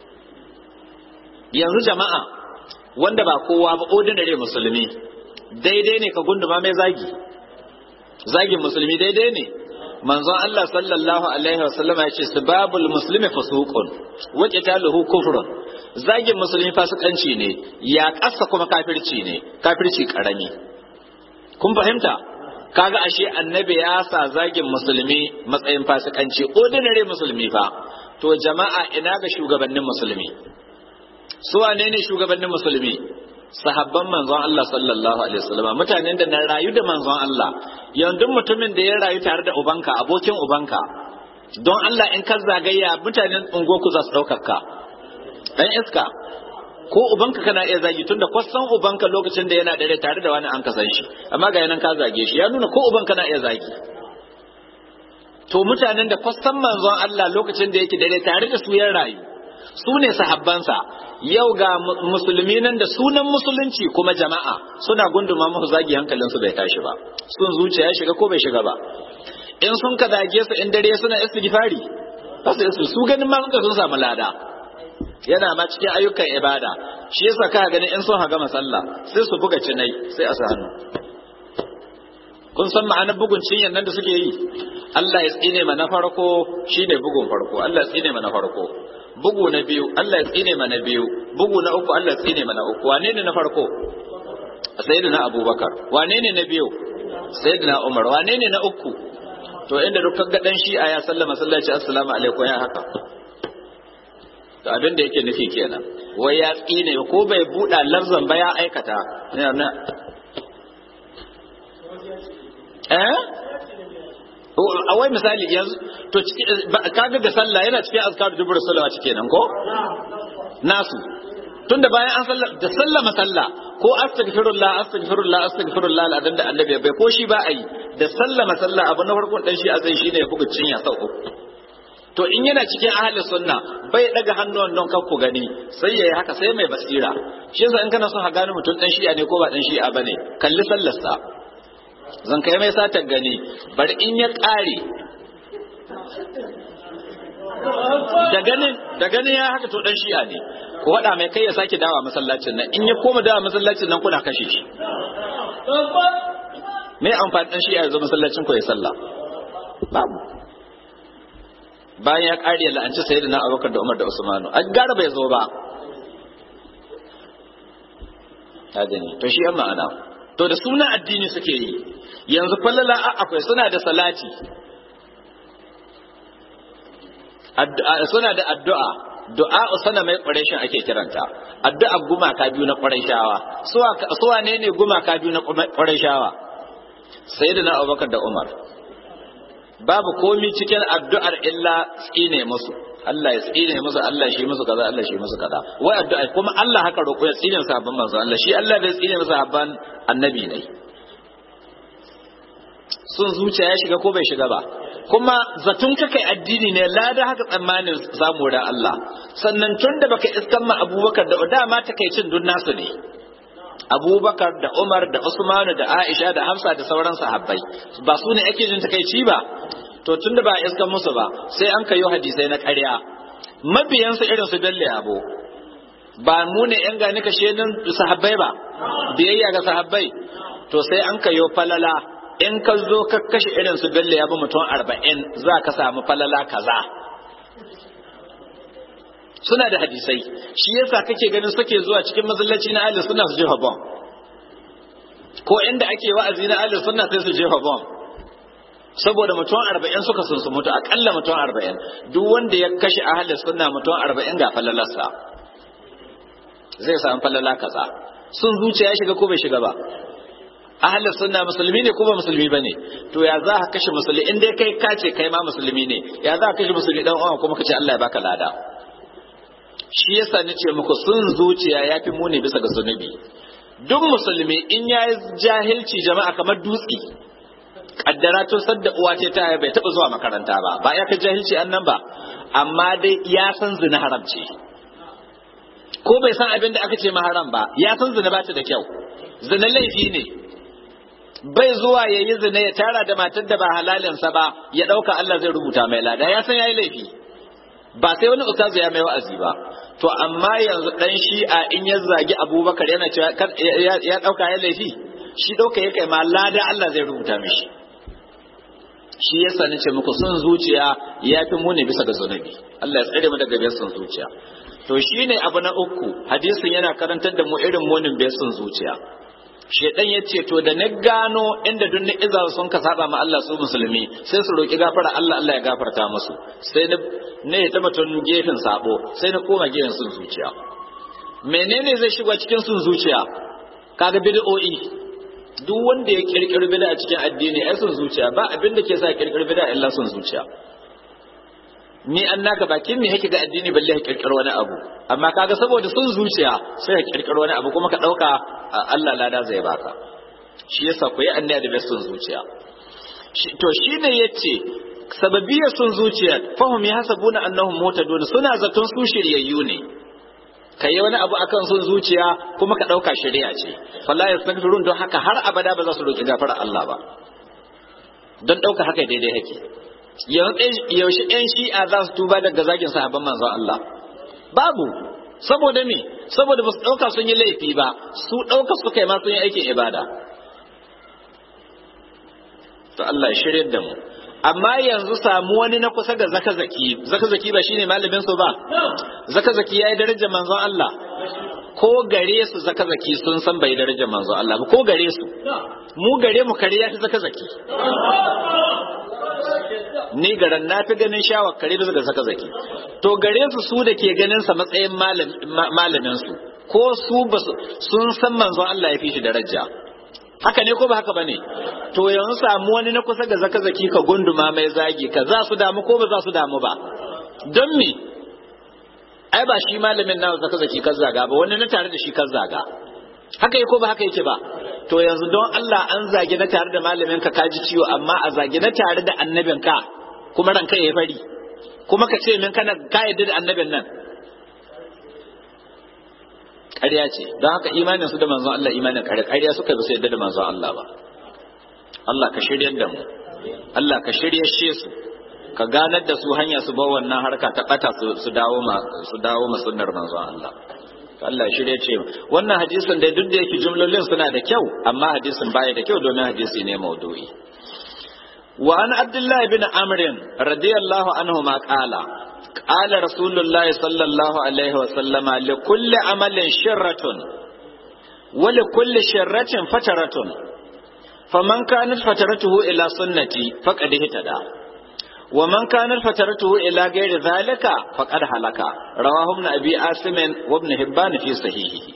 yanzu jama'a wanda ba kowa ba ordinary musulmi daidai ne ka gunduma mai zagi zagin musulmi daidai ne manzon Allah sallallahu alaihi wasallam ya ce sibabul muslimi fusuqun wa qitaluhu kufrun zagin musulmi fasikanci ne ya kasa kuma kafirci ne kafirci karami kun fahimta kaga ashe annabi ya sa zagin musulmi matsayin fasikanci ordinary musulmi fa to jama'a ina ga shugabannin musulmi su wane ne shugabannin musulmi sahabban manzon Allah sallallahu alaihi wasallam mutanen da na rayu da manzon Allah yanzu mutumin da ya rayu tare da ubanka abokin ubanka don Allah in ka zagaya mutanen ungoku za su ɗaukar ka dan iska ko ubanka kana iya zagi tunda kwasan ubanka lokacin da yana dare tare da wani an kasan shi amma ga yanan ka zage shi ya nuna ko ubanka na iya zagi to mutanen da kwasan manzon Allah lokacin da yake dare tare da su ya rayu su ne sahabbansa yau ga musulmi nan da sunan musulunci kuma jama'a suna gunduma musu zagi hankalinsu bai tashi ba sun zuciya ya shiga ko bai shiga ba in sun ka zage su in dare suna istighfari ba su su ganin ma suka sun samu lada yana ma cikin ayyukan ibada shi yasa ka gani in sun haga masalla sai su buga cinai sai a sa hannu kun san ma'anar bugun cinyan nan da suke yi Allah ya tsine ma na farko shine bugun farko Allah ya tsine ma na farko bugu na biyu Allah ya tsine ma na biyu bugu na uku Allah ya tsine ma na uku wane ne na farko sayyidina Abubakar wane ne na biyu sayyidina Umar wane ne na uku to inda dukkan ga dan shi'a ya sallama sallaci assalamu alaikum ya haka to abin da yake nufi kenan wai ya tsine ko bai buɗa lafzan ba ya aikata eh a wai misali yanzu to kaga da sallah yana cikin azkaru dubur salawati kenan ko nasu tunda bayan an sallah da sallama sallah ko astaghfirullah astaghfirullah astaghfirullah ladan da annabi bai ko shi ba a yi da sallama sallah abu na farkon dan shi a zai shine ya buga cinya sau uku to in yana cikin ahli sunna bai daga hannuwan don kan ku gani sai yayi haka sai mai basira shi yasa in kana son ka gane mutum dan shi'a ne ko ba dan shi'a bane kalli sallarsa zan kai mai satan gani bari in ya kare da ganin da ganin ya haka to dan shi'a ne ko wada mai kai ya sake dawa masallacin nan in ya koma dawa masallacin nan kuna kashe shi me amfani dan shi'a ya zo masallacin ko ya sallah babu bayan ya kare la'anci sayyidina Abubakar da Umar da Usmanu a gara bai zo ba gani to shi an ma'ana to da sunan addini suke yi yanzu fallala akwai suna da salati suna da addu'a du'a sana mai ƙwarishin ake kiranta addu'a gumaka biyu na ƙwarishawa suwa ne ne gumaka biyu na ƙwarishawa sayyidina Abubakar da Umar babu komi cikin addu'ar illa tsine musu Allah ya tsine musu Allah shi musu kaza Allah shi musu kaza wai addu'a kuma Allah haka roƙo ya tsine sabon manzo Allah shi Allah bai tsine musu habban annabi ne sun zuciya ya shiga ko bai shiga ba kuma zatun ka kai addini ne lada haka tsammanin samu da Allah sannan tun da baka iskan ma Abubakar da dama takaicin dun nasu ne Abubakar da Umar da Usman da Aisha da Hafsa da sauran sahabbai ba su ne ake jin takaici ba to tunda ba iskan musu ba sai an kayo hadisai na ƙarya mabiyansu irin su dalle abu ba mu ne yan gani kashe nan sahabbai ba biyayya ga sahabbai to sai an kayo falala in ka zo ka kashe irin su dalle ya bi mutum arba'in za ka samu falala kaza suna da hadisai shi yasa kake ganin suke zuwa cikin masallaci na ahli sunna su jefa bom ko inda ake wa'azi na ahli sunna sai su jefa bom saboda mutum arba'in suka sun su mutu akalla mutum arba'in duk wanda ya kashe ahli sunna mutum arba'in ga falalarsa zai samu falala kaza sun zuciya ya shiga ko bai shiga ba ahli sunna musulmi ne ko ba musulmi bane to ya za ka kashe musulmi in dai kai ka ce kai ma musulmi ne ya za ka kashe musulmi dan uwa kuma ka ce Allah ya baka lada shi yasa nace muku sun zuciya yafi muni bisa ga zunubi duk musulmi in yayi jahilci jama'a kamar dutse kaddara tun sadda uwa ce ta bai taba zuwa makaranta ba ba ya ka jahilci annan ba amma dai ya san zina haramci ko bai san abin da aka ce maharam ba ya san zina ba ta da kyau zina laifi ne bai zuwa ya yi zina ya tara da matar da ba halalinsa ba ya ɗauka Allah zai rubuta mai lada ya san ya yi laifi ba sai wani ustazu ya mai wa'azi ba to amma yanzu dan shi'a in ya zagi abubakar yana cewa ya ɗauka ya laifi shi ɗauka ya kai ma lada Allah zai rubuta mishi shi yasa nace muku sun zuciya ya fi muni bisa ga zunubi Allah ya tsare mu daga biyar sun zuciya to shine abu na uku hadisin yana karantar da mu irin munin biyar sun zuciya shedan ya ce to da na gano inda duk iza sun ka saba ma Allah su musulmi sai su roki gafara Allah Allah ya gafarta musu sai na ne ta batun gefen sabo sai na koma gefen sun zuciya menene zai shiga cikin sun zuciya kaga bid'o'i duk wanda ya kirkiri bid'a a cikin addini ai son zuciya ba abin da ke sa kirkiri bid'a illa son zuciya ni an naka bakin me yake ga addini balle ya kirkiri wani abu amma kaga saboda son zuciya sai ya kirkiri wani abu kuma ka dauka Allah lada zai baka shi yasa ku yi annabi da son zuciya to shine yace sababiyar son zuciya fahum yahsabuna annahum mutadun suna zaton su shiryayyu ne ka yi wani abu akan son zuciya kuma ka ɗauka shari'a ce wallahi yastaghfirun don haka har abada ba za su roki gafara Allah ba don ɗauka haka daidai yake yaushe ƴan shi'a za su tuba daga zagin sahabban manzon Allah babu saboda me saboda ba su ɗauka sun yi laifi ba su ɗauka suka yi ma sun yi aikin ibada to Allah ya shirya da mu amma yanzu samu wani na kusa ga zakazaki zakazaki ba shine malamin su ba zakazaki yayi darajar manzon Allah ko gare su zakazaki sun san bai darajar manzon Allah ba ko gare su mu gare mu kare ya fi zakazaki ni garan na fi ganin shawar kare bisa ga zakazaki to gare su su da ke ganin sa matsayin malamin su ko su sun san manzon Allah ya fi shi daraja haka ne ko ba haka bane to yanzu samu wani na kusa ga zaka zaki ka gunduma mai zagi ka za su damu ko ba za su damu ba don me ai ba shi malamin na zaka zaki ka zaga ba wani na tare da shi ka zaga haka yake ko ba haka yake ba to yanzu don Allah an zagi na tare da malamin ka kaji ciwo amma a zagi na tare da annabin ka kuma ranka ya fari kuma ka ce min kana ka yadda da annabin nan ƙarya ce don haka imanin su da manzon Allah imanin ƙarya ƙarya suka bi su yadda da manzon Allah ba Allah ka shiryar da mu Allah ka shirye su ka ganar da su hanya su ba wannan harka ta bata su dawo ma su dawo ma sunnar manzon Allah Allah shirye ce wannan hadisin da duk da yake jumlolin suna da kyau amma hadisin baya da kyau domin hadisi ne maudu'i wa an abdullahi bin amrin radiyallahu anhu ma qala قال رسول الله صلى الله عليه وسلم لكل عمل شرة ولكل شرة فترة فمن كانت فترته إلى سنتي فقد اهتدى ومن كانت فترته إلى غير ذلك فقد هلك رواه ابن أبي عاصم وابن هبان في صحيحه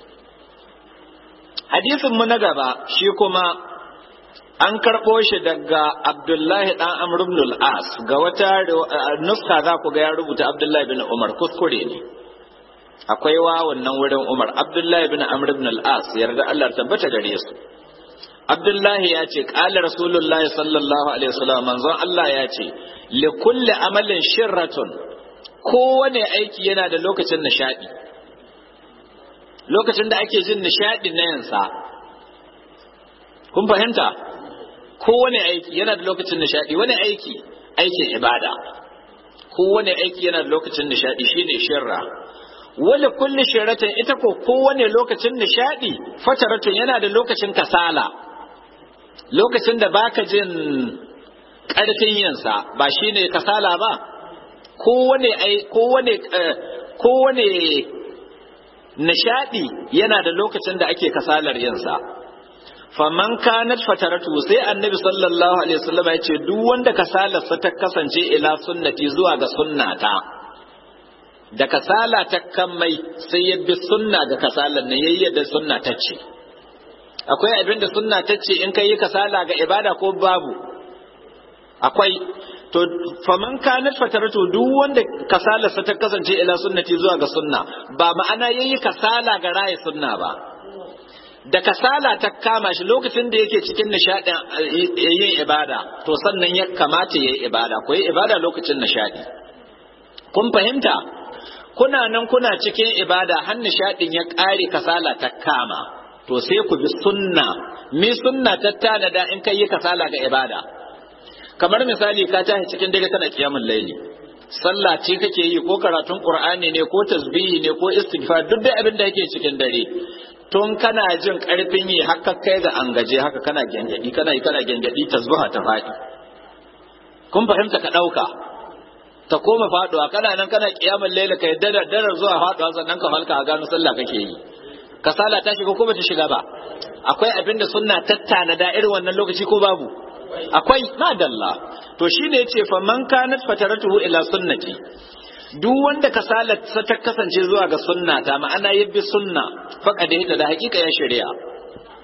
حديث من gaba shi kuma an karɓo shi daga Abdullahi ɗan Amr ibn al-As ga wata nuska za ku ga ya rubuta Abdullahi bin Umar kuskure ne akwai wa wannan wurin Umar Abdullahi bin Amr ibn al-As yarda Allah tabbata gare su Abdullahi ya ce qala Rasulullah sallallahu alaihi wasallam manzon Allah ya ce li kulli amalin shirratun kowane aiki yana da lokacin nishadi lokacin da ake jin nishadi na yansa kun fahimta kowane aiki yana da lokacin nishadi wani aiki aikin ibada kowane aiki yana da lokacin nishadi shine shirra wani kulli shirratin ita ko kowane lokacin nishadi fataratun yana da lokacin kasala lokacin da baka jin karfin yinsa ba shine kasala ba kowane kowane kowane nishadi yana da lokacin da ake kasalar yinsa faman kanat fataratu sai annabi sallallahu alaihi wasallam ya ce duk wanda kasalarsa ta kasance ila sunnati zuwa ga sunnata da kasala ta kammai sai ya bi sunna ga kasalar nan yayi yadda sunna ta ce akwai abin da sunna ta ce in kai kasala ga ibada ko babu akwai to faman kanat fataratu duk wanda kasalarsa ta kasance ila sunnati zuwa ga sunna ba ma'ana yayi kasala ga raye sunna ba da kasala ta kama shi lokacin da yake cikin nishadin yin ibada to sannan ya kamata yayi ibada ko yi ibada lokacin nishadi kun fahimta kuna nan kuna cikin ibada har nishadin ya kare kasala ta kama to sai ku bi sunna mi sunna ta tanada in kai yi kasala ga ibada kamar misali ka tashi cikin dare kana kiyamul laili sallah ce kake yi ko karatun qur'ani ne ko tasbihi ne ko istighfar duk da abin da yake cikin dare tun kana jin karfin yi haka kai ga an gaje haka kana gengadi kana yi kana gengadi tasbiha ta faɗi kun fahimta ka ɗauka ta koma faɗuwa kana nan kana kiyamul laili kai dada dada zuwa faɗuwa sannan ka halka a gano sallah kake yi kasala ta shiga ko bata shiga ba akwai abin da sunna tattana da irin wannan lokaci ko babu akwai madalla to shine yace fa man kanat fataratuhu ila sunnati duk wanda kasalar ta kasance zuwa ga sunna ta ma'ana yabbi sunna faqad da hakika ya shari'a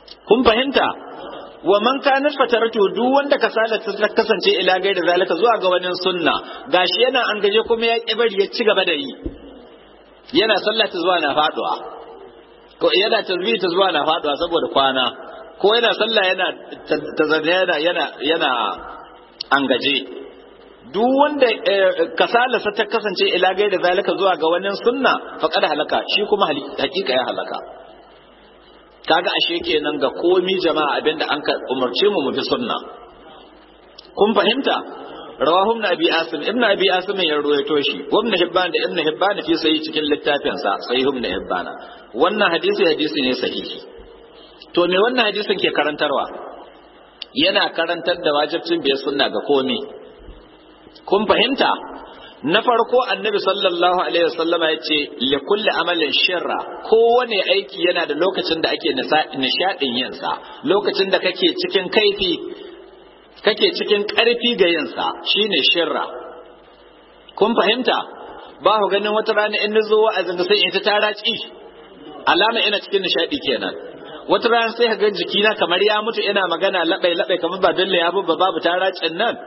kun fahimta wa man kana fataratu duk wanda kasala ta kasance ila gaida zalika zuwa ga wani sunna gashi yana an gaje kuma ya kibari ya ci gaba da yi yana sallah ta zuwa na faduwa ko yana tasbih ta zuwa na faduwa saboda kwana ko yana sallah yana tazarra yana yana yana an gaje duk wanda kasala ta kasance ila gaida zalika zuwa ga wani sunna faqad halaka shi kuma hakika ya halaka kaga ashe kenan ga komi jama'a abinda an ka umarce mu mu bi sunna kun fahimta rawahu ibn abi asim ibn abi asim ya ruwaito shi wa ibn hibban da ibn hibban fi sahih cikin littafin sa sahih ibn hibban wannan hadisi hadisi ne sahihi to me wannan hadisin ke karantarwa yana karantar da wajibcin bai sunna ga komi kun fahimta na farko annabi sallallahu alaihi wasallam ya ce li kulli amalin shirra kowane aiki yana da lokacin da ake nishadin yinsa lokacin da kake cikin kaifi kake cikin karfi ga yinsa shine shirra kun fahimta ba ku ganin wata rana in nazo wa'azin sai in ta taraci alama ina cikin nishadi kenan wata rana sai ka ga jikina kamar ya mutu ina magana labai labai kamar ba dalle ya bubba babu taracin nan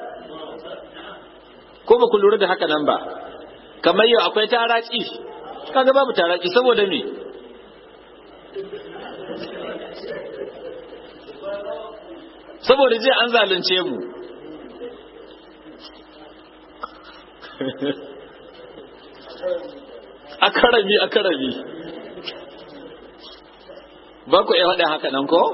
ko ba ku lura da haka nan ba kamar yau akwai taraki kaga babu taraki saboda me saboda je an zalunce mu akarami akarami ba ku iya faɗa haka nan ko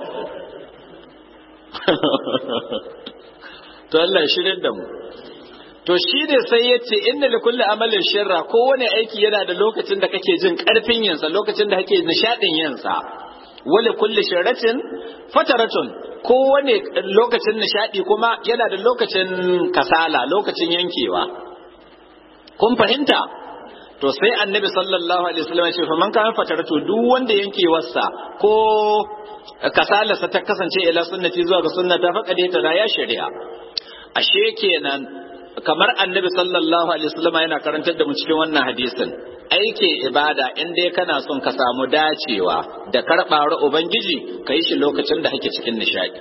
to Allah ya shirin da mu to shi ne sai ya ce inna li kulli amalin shirra kowane aiki yana da lokacin da kake jin karfin yinsa lokacin da kake nishadin yinsa wali kulli shirratin fataratun kowane lokacin nishadi kuma yana da lokacin kasala lokacin yankewa kun fahimta to sai annabi sallallahu alaihi wasallam ya ce fa man kana fataratu duk wanda yankewarsa ko kasalarsa ta kasance ila sunnati zuwa ga sunnata faqad ta ya shari'a ashe kenan kamar annabi sallallahu alaihi wasallam yana karantar da mu cikin wannan hadisin aikin ibada in dai kana son ka samu dacewa da karɓar ubangiji ka yi shi lokacin da kake cikin nishadi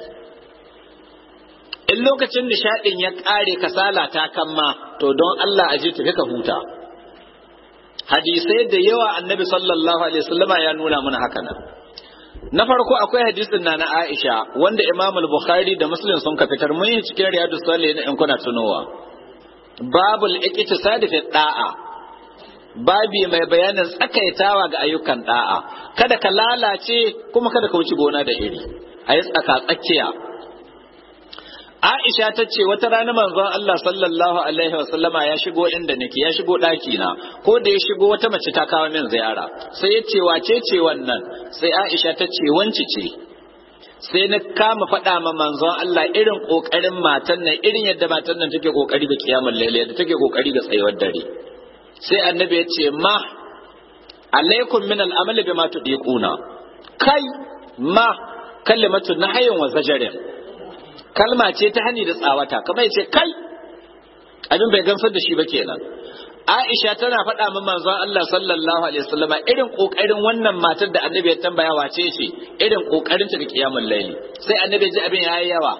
in lokacin nishadin ya ƙare kasala ta kamma to don Allah aje tafi ka huta hadisai da yawa annabi sallallahu alaihi wasallam ya nuna mana haka nan na farko akwai hadisin na na Aisha wanda Imam al-Bukhari da Muslim sun ka fitar mun yi cikin Riyadus Salihin in kuna tunowa babul iktisadi fi da'a babi mai bayanin tsakaitawa ga ayyukan da'a kada ka lalace kuma kada ka wuce gona da iri a yi tsaka tsakiya Aisha ta ce wata rana manzon Allah sallallahu alaihi wa sallama ya shigo inda nake ya shigo ɗaki na ko da ya shigo wata mace ta kawo min ziyara sai ya ce wace ce wannan sai Aisha ta ce wanci ce sai na kama faɗa ma manzon Allah irin ƙoƙarin matan nan irin yadda matan nan take ƙoƙari ga kiyamar laila yadda take ƙoƙari ga tsayuwar dare sai annabi ya ce ma alaikum min al'amal bima tudiquna kai ma kalimatu nahyin wa zajarin kalma ce ta hani da tsawata kamar yace kai abin bai gamsar da shi ba kenan Aisha tana faɗa min manzon Allah sallallahu alaihi wasallama irin kokarin wannan matar da annabi ya tambaya wace ce irin kokarin ta ga kiyamul laili sai annabi ji abin yayi yawa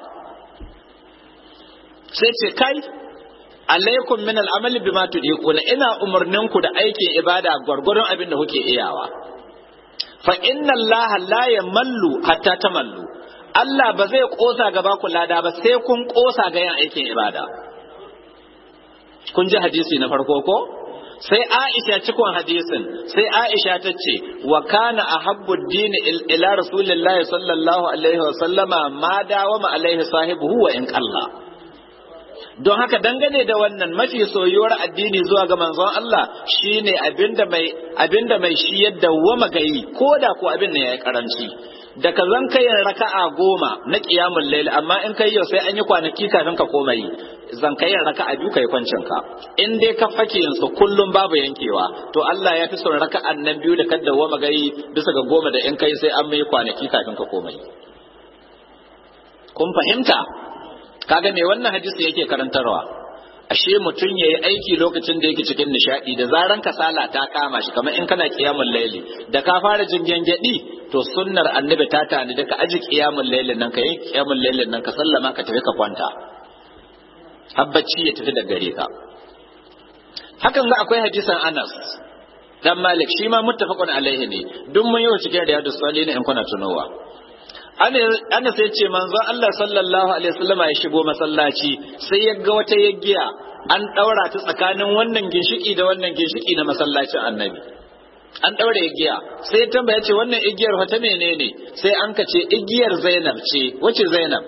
sai ce kai alaikum min al'amali bima tudiquna ina umurnin ku da aikin ibada gwargwaron abin da kuke iyawa fa inna Allah la yamallu hatta tamallu Allah ba zai kosa gaba ku lada ba sai kun kosa ga yin aikin ibada kun ji hadisi na farko ko sai Aisha cikon hadisin sai Aisha ta ce wa kana ahabbu dini ila rasulillahi sallallahu alaihi wa sallama ma dawama alaihi sahibuhu wa in qalla don haka dangane da wannan mafi soyuwar addini zuwa ga manzon Allah shine abinda mai abinda mai shi yadda wama gayi ko da ko abin ne yayi karanci da ka zan kai raka'a goma na qiyamul layl amma in kai yau sai an yi kwanaki kafin ka koma yi zan kai raka'a biyu kai kwancin ka in dai ka fake su kullum babu yankewa to Allah ya fi son raka'an nan biyu da kadda wama gayi bisa ga goma da in kai sai an mai kwanaki kafin ka koma yi kun fahimta kaga me wannan hadisi yake karantarwa ashe mutum ya yi aiki lokacin da yake cikin nishadi da zaran kasala ta kama shi kamar in kana kiyamun laili da ka fara jin gyangyaɗi to sunnar annabi ta tani da ka aji kiyamun lailin nan ka yi kiyamun lailin nan ka sallama ka tafi ka kwanta habbaci ya tafi da gare ka hakan ga akwai hadisan Anas dan Malik shi ma muttafaqun alaihi ne duk mun yi cikin riyadus salihin in kuna tunowa ana sai ce manzo Allah sallallahu alaihi wasallam ya shigo masallaci sai ya ga wata yaggiya an daura ta tsakanin wannan ginshiki da wannan ginshiki na masallacin annabi an daura igiya sai ya tambaya ce wannan igiyar wata menene sai an ka ce igiyar Zainab ce wace Zainab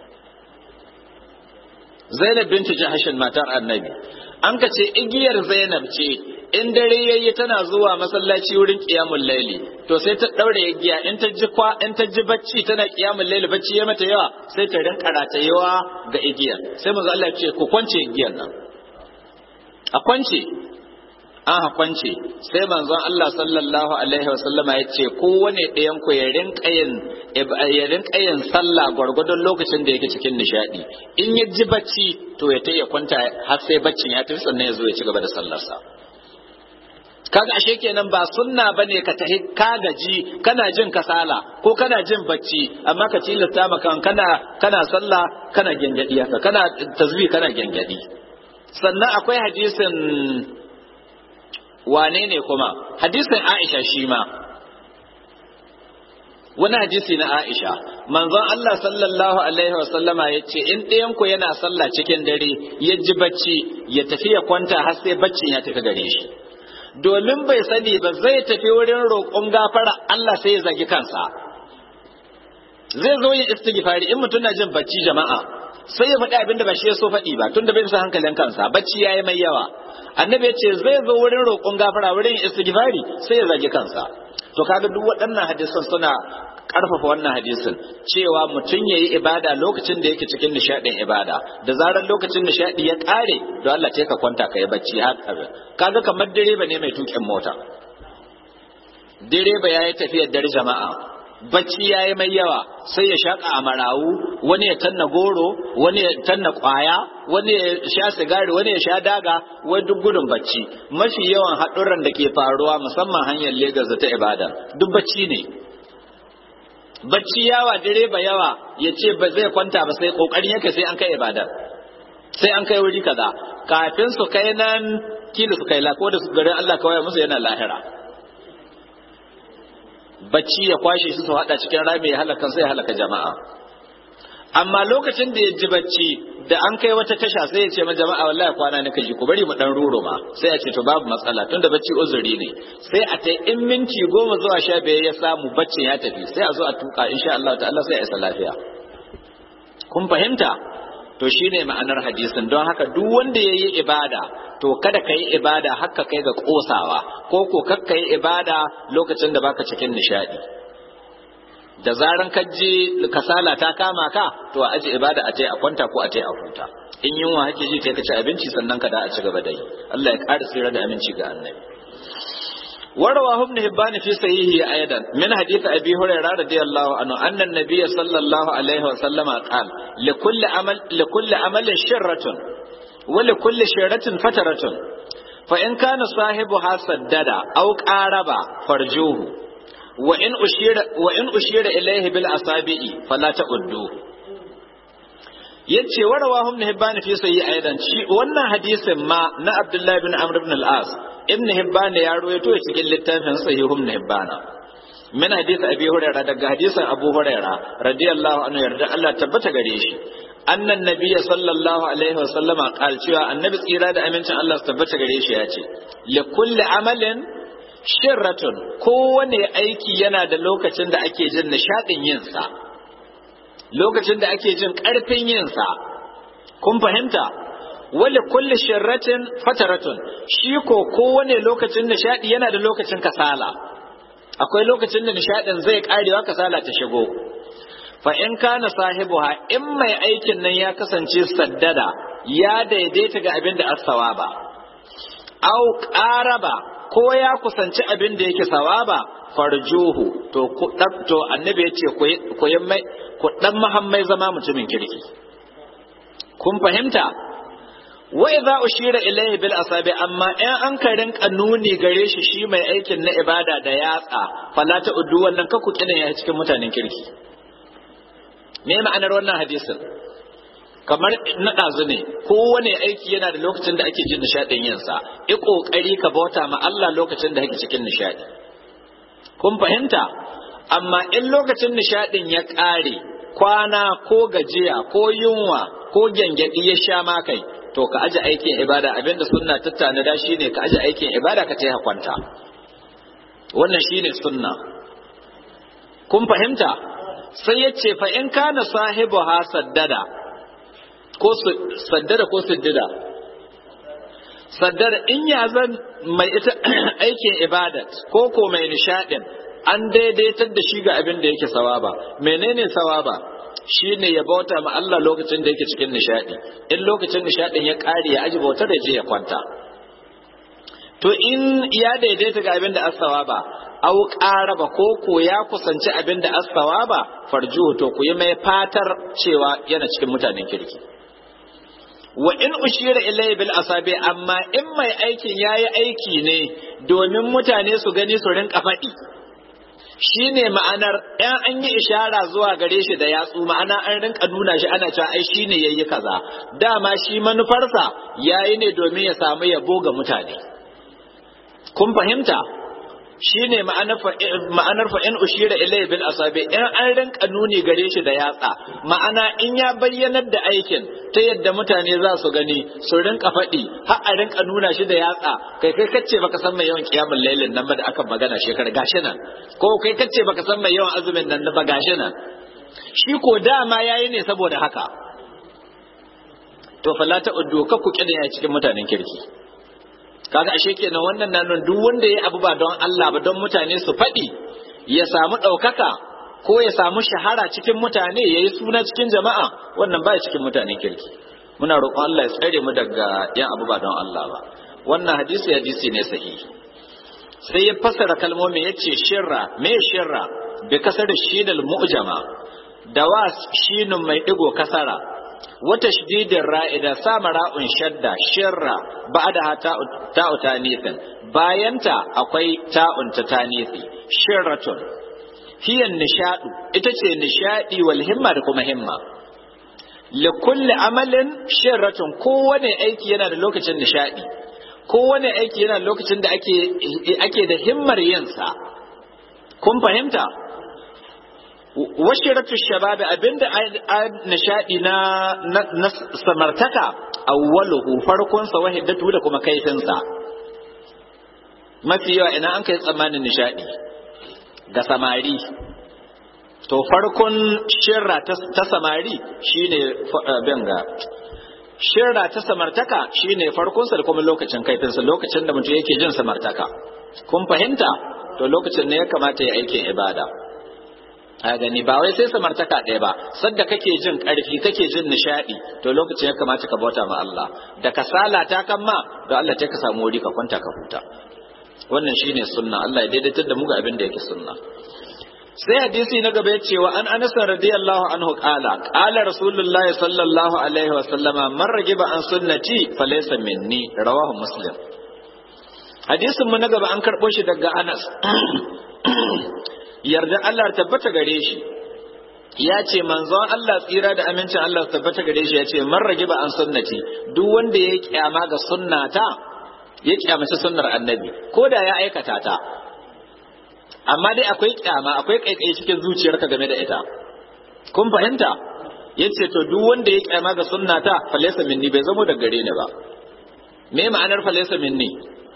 Zainab binti Jahashin matar annabi an ka ce igiyar Zainab ce in dare yayi tana zuwa masallaci wurin qiyamul laili to sai ta daure igiya in ta ji kwa in ta ji bacci tana qiyamul laili bacci ya mata yawa sai ta rinka ratayewa ga igiyar sai manzo Allah ya ce ku kwance igiyar nan a kwance an kwance sai manzon Allah sallallahu alaihi wasallama ya ce kowane ɗayan ku ya rinka yin ya rinka yin sallah gwargwadon lokacin da yake cikin nishadi in ya ji bacci to ya ta ya kwanta har sai baccin ya tafi sannan ya zo ya ci gaba da sallarsa kaga ashe kenan ba sunna bane ka tahi ka gaji kana jin kasala ko kana jin bacci amma ka tilasta maka kana kana sallah kana gengadi haka kana tasbih kana gengadi sannan akwai hadisin wane ne kuma hadisin Aisha shi ma wani hadisi na Aisha manzon Allah sallallahu alaihi wa sallama yace in ɗayan ku yana sallah cikin dare ya ji bacci ya tafi ya kwanta har sai baccin ya tafi gare shi domin bai sani ba zai tafi wurin roƙon gafara Allah sai ya zagi kansa zai zo yin istighfari in mutum na jin bacci jama'a sai ya faɗi abin da ba shi ya so faɗi ba tunda bai sa hankalin kansa bacci yayi mai yawa annabi ya ce zai zo wurin roƙon gafara wurin istighfari sai ya zagi kansa to kaga duk waɗannan hadisan suna ƙarfafa wannan hadisin cewa mutum ya yi ibada lokacin da yake cikin nishaɗin ibada da zarar lokacin nishaɗi ya ƙare don Allah ce ka kwanta ka yi bacci haka kaga kamar direba ne mai tuƙin mota direba ya yi tafiyar dare jama'a bacci ya yi mai yawa sai ya shaƙa a marawu wani ya tanna goro wani ya tanna ƙwaya wani ya sha sigari wani ya sha daga wai duk gudun bacci mafi yawan haɗurran da ke faruwa musamman hanyar Legas da ta ibada duk bacci ne bacci yawa direba yawa ya ce ba zai kwanta ba sai ƙoƙarin yake sai an kai ibada sai an kai wuri kaza kafin su kai nan kila su kai lako da su garin Allah kawai musu yana lahira bacci ya kwashe su su hada cikin rami ya halaka sai ya halaka jama'a amma lokacin da ya ji bacci da an kai wata tasha sai ya ce ma jama'a wallahi kwana ne kaji ku bari mu dan ruro ma sai ya ce to babu matsala tunda bacci uzuri ne sai a ta in minti goma zuwa sha biyar ya samu baccin ya tafi sai a zo a tuka insha Allah ta'ala sai a isa lafiya kun fahimta to shine ma'anar hadisin don haka duk wanda yayi ibada to kada ka yi ibada haka kai ga kosawa ko ko kakka yi ibada lokacin da baka cikin nishadi da zaran ka ji kasala ta kama ka to a aji ibada a ce a kwanta ko a ce a huta in yunwa hake ji kai ka ci abinci sannan ka da a ci gaba da yi Allah ya ƙara tsira da aminci ga annabi ورواه ابن هبان في صحيحه ايضا من حديث ابي هريره رضي الله عنه ان النبي صلى الله عليه وسلم قال لكل عمل لكل عمل شره ولكل شرة فترة فإن كان صاحبها سدد أو قارب فرجوه وإن أشير, وإن أشير إليه بالأصابع فلا تؤدوه yace warawa ibn hibban fi sayyi aidan shi wannan hadisin ma na abdullah ibn amr ibn al-as ibn hibban ya rawaito cikin littafin sahih ibn hibban min hadisi abi hurairah daga hadisin abu hurairah radiyallahu anhu yarda Allah tabbata gare shi annan nabiyya sallallahu alaihi wa sallama qal cewa annabi tsira da amincin Allah su tabbata gare shi ya ce li kulli amalin shirratun kowane aiki yana da lokacin da ake jin nishadin yin sa lokacin da ake jin karfin yin sa kun fahimta wali kulli shirratin fataratun shi ko kowane lokacin nishadi yana da lokacin kasala akwai lokacin da nishadin zai karewa kasala ta shigo fa in kana sahibuha in mai aikin nan ya kasance saddada ya daidaita ga abin da as-sawaba au qaraba ko ya kusanci abin da yake sawaba farjuhu to ku to annabi yace ku mai ku dan mahammai zama mutumin kirki kun fahimta wa idza ushira ilayhi bil asabi amma in an ka rinka nuni gare shi shi mai aikin na ibada da yatsa fala ta uddu wannan ka ku kina ya cikin mutanen kirki me ma'anar wannan hadisin kamar na ɗazu ne kowane aiki yana da lokacin da ake jin nishaɗin yinsa i ƙoƙari ka bauta ma Allah lokacin da kake cikin nishaɗi kun fahimta amma in lokacin nishaɗin ya ƙare kwana ko gajiya ko yunwa ko gyangyaɗi ya sha ma kai to ka aje aikin ibada abinda sunna tattana da shine ka aje aikin ibada ka taya kwanta wannan shine sunna kun fahimta sai ya ce fa in kana sahibu ha saddada ko saddada ko siddida saddada in ya zan mai ita aikin ibadat ko ko mai nishadin an daidaitar da shi ga abin da yake sawaba menene sawaba shine ya bauta ma Allah lokacin da yake cikin nishadi in lokacin nishadin ya kare ya aji bautar da je ya kwanta to in ya daidaita ga abin da as-sawaba aw qaraba ko ko ya kusanci abin da as-sawaba farjuhu to ku yi mai fatar cewa yana cikin mutanen kirki wa in ushira ilayhi bil asabi amma in mai aikin yayi aiki ne domin mutane su gani su rinka faɗi shine ma'anar ɗan an yi ishara zuwa gare shi da yatsu ma'ana an rinka nuna shi ana cewa ai shine yayi kaza dama shi manufarsa yayi ne domin ya samu yabo ga mutane kun fahimta shine ma'anar fa in ushira ilayhi bil asabi in an rinka nuni gare shi da yatsa ma'ana in ya bayyanar da aikin ta yadda mutane za su gani su rinka faɗi har a rinka nuna shi da yatsa kai kai kace baka san mai yawan kiyamul lailin nan ba da aka magana shekara gashi nan ko kai kace baka san mai yawan azumin nan ba gashi nan shi ko dama yayi ne saboda haka to fala ta uddu ka ku kida cikin mutanen kirki kaga ashe kenan wannan nan duk wanda ya abu ba don Allah ba don mutane su faɗi ya samu ɗaukaka ko ya samu shahara cikin mutane ya yi suna cikin jama'a wannan ba cikin mutanen kirki muna roƙon Allah ya tsare mu daga yan abu ba don Allah ba wannan hadisi hadisi ne sahihi sai ya fassara kalmomin ya ce shirra me shirra bi kasar shinal mu'jama da wa shinun mai digo kasara wata shididin ra'ida sama ra'un shadda shirra ba da ta'u tanithin bayanta akwai ta'un ta tanithi shirratun hiyan nishadu ita ce nishadi wal himma da kuma himma li kulli amalin shirratun kowane aiki yana da lokacin nishadi kowane aiki yana da lokacin da ake ake da himmar yinsa kun fahimta washiratu shababi abinda nishadi na na samartaka awwaluhu farkon sa wahidatu da kuma kaifin sa mafi yawa ina an kai tsammanin nishadi ga samari to farkon shirra ta samari shine benga shirra ta samartaka shine farkon sa da kuma lokacin kaifin sa lokacin da mutum yake jin samartaka kun fahimta to lokacin ne ya kamata ya aikin ibada a gani ba wai sai samartaka ɗaya ba sadda kake jin ƙarfi kake jin nishaɗi to lokacin ya kamata ka bauta ma Allah da kasala ta kan ma to Allah ta ka samu wuri ka kwanta ka huta wannan shine sunna Allah ya daidaitar da mu ga abin da yake sunna sai hadisi na gaba yace wa an Anas radiyallahu anhu qala qala rasulullah sallallahu alaihi wa sallama man ragiba an sunnati falaysa minni rawahu muslim hadisin mu na gaba an karɓo shi daga Anas yarda Allah tabbata gare shi ya ce manzon Allah tsira da amincin Allah tabbata gare shi ya ce man ragiba an sunnati duk wanda ya kyama ga sunnata ya kyamaci sunnar annabi ko da ya aikata ta amma dai akwai kyama akwai kaikai cikin zuciyarka game da ita kun fahimta yace to duk wanda ya kyama ga sunnata falaysa minni bai zamo da gare ni ba me ma'anar falaysa minni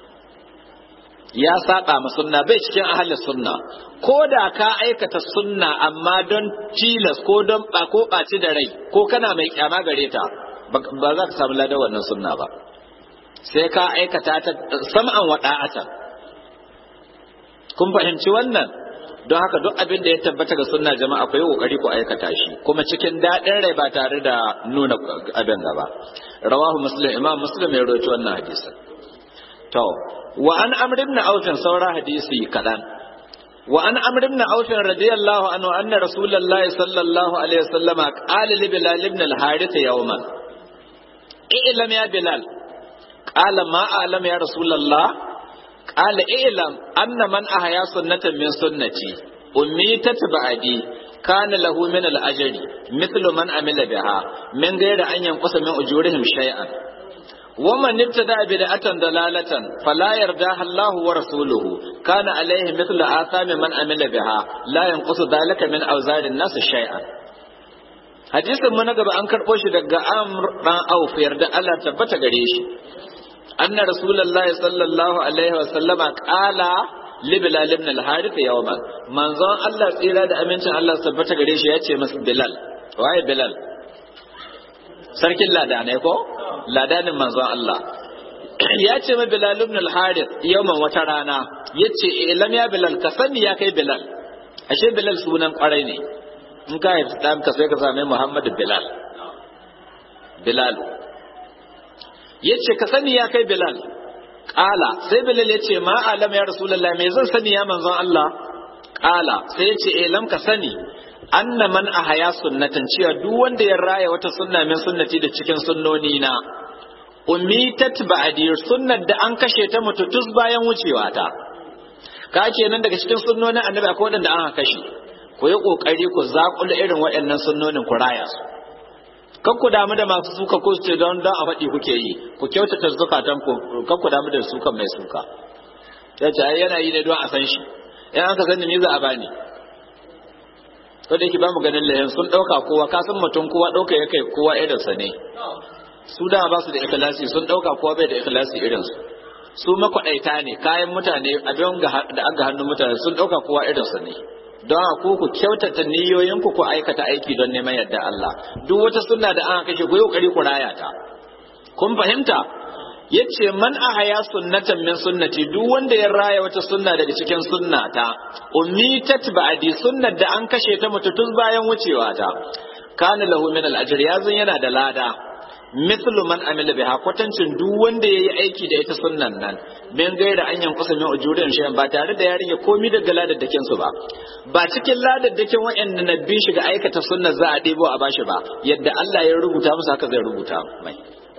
ya saba ma sunna bai cikin ahalin sunna ko da ka aikata sunna amma don tilas ko don ba ko ɓaci da rai ko kana mai kyama gare ta ba za ka samu ladan wannan sunna ba sai ka aikata ta sam'an wa da'atan kun fahimci wannan don haka duk abin da ya tabbata ga sunna jama'a ku yi kokari ku aikata shi kuma cikin daɗin rai ba tare da nuna abin gaba rawahu muslim imam muslim ya rawaito wannan hadisi to wa an amr ibn auf saura hadisi kadan wa an amr ibn auf radiyallahu anhu anna rasulullahi sallallahu alaihi wasallam qala li bilal ibn al harith yawman i'lam ya bilal qala ma a'lam ya rasulullah qala i'lam anna man ahya sunnatan min sunnati ummitat ba'di kana lahu min al-ajri mithlu man amila biha min ghayri an yanqusa min ujurihim shay'an ومن ابتدع بدعة ضلالة فلا يرضاها الله ورسوله كان عليه مثل آثام من عمل بها لا ينقص ذلك من أوزار الناس شيئا hadisin mu na gaba an karɓo shi daga amr dan auf yarda Allah tabbata gare shi anna rasulullahi sallallahu alaihi wa sallama qala li bilal ibn al harith yawman manzon Allah tsira da amincin Allah tabbata gare shi yace masa bilal waye bilal sarkin ladanai ko ladanin manzon Allah ya ce ma bilal ibn al harith yawman wata rana yace ilam ya bilal ka sani ya kai bilal ashe bilal sunan kwarai ne in ka haifi ɗan ka sai ka same Muhammadu Bilal Bilal ya ce ka sani ya kai Bilal ƙala sai Bilal ya ce ma alam ya Rasulallah me zan sani ya manzon Allah ƙala sai ya ce eh lam ka sani anna man ahaya sunnatan cewa duk wanda ya raya wata sunna min sunnati da cikin sunnoni na ummitat ba'di sunnar da an kashe ta mututus bayan wucewa ta ka kenan daga cikin sunnonin annabi akwai wanda an kashe ku yi ƙoƙari ku zaƙula irin waɗannan sunnonin ku raya su kan ku damu da masu suka ko ce don don a faɗi kuke yi ku kyautata zukatan ku kan ku damu da suka mai suka ya ce ai yana yi ne don a san shi in an ka sani ni za a bani ko da yake ba mu ganin lahin sun ɗauka kowa ka san mutum kowa ɗauka ya kai kowa irinsa ne su da ba su da ikhlasi sun ɗauka kowa bai da ikhlasi irinsu su makwaɗaita ne kayan mutane abin da an ga hannun mutane sun ɗauka kowa irinsa ne don ku ku kyautata niyoyinku ku aikata aiki don neman yadda Allah duk wata sunna da an kashe ku yi kokari ku raya ta kun fahimta yace man ahaya sunnatan min sunnati duk wanda ya raya wata sunna daga cikin sunnata ummitat ba'di sunnar da an kashe ta mututun bayan wucewa ta kana lahu min al-ajr yazun yana da lada mithlu man amila biha kwatancin duk wanda yayi aiki da ita sunnan nan min gaira an yankusa min ujurin shi ba tare da ya rage komai daga ladaddakin su ba ba cikin ladaddakin wa'anda na bi shi ga aikata sunnar za a ɗebo a bashi ba yadda Allah ya rubuta musu haka zai rubuta mai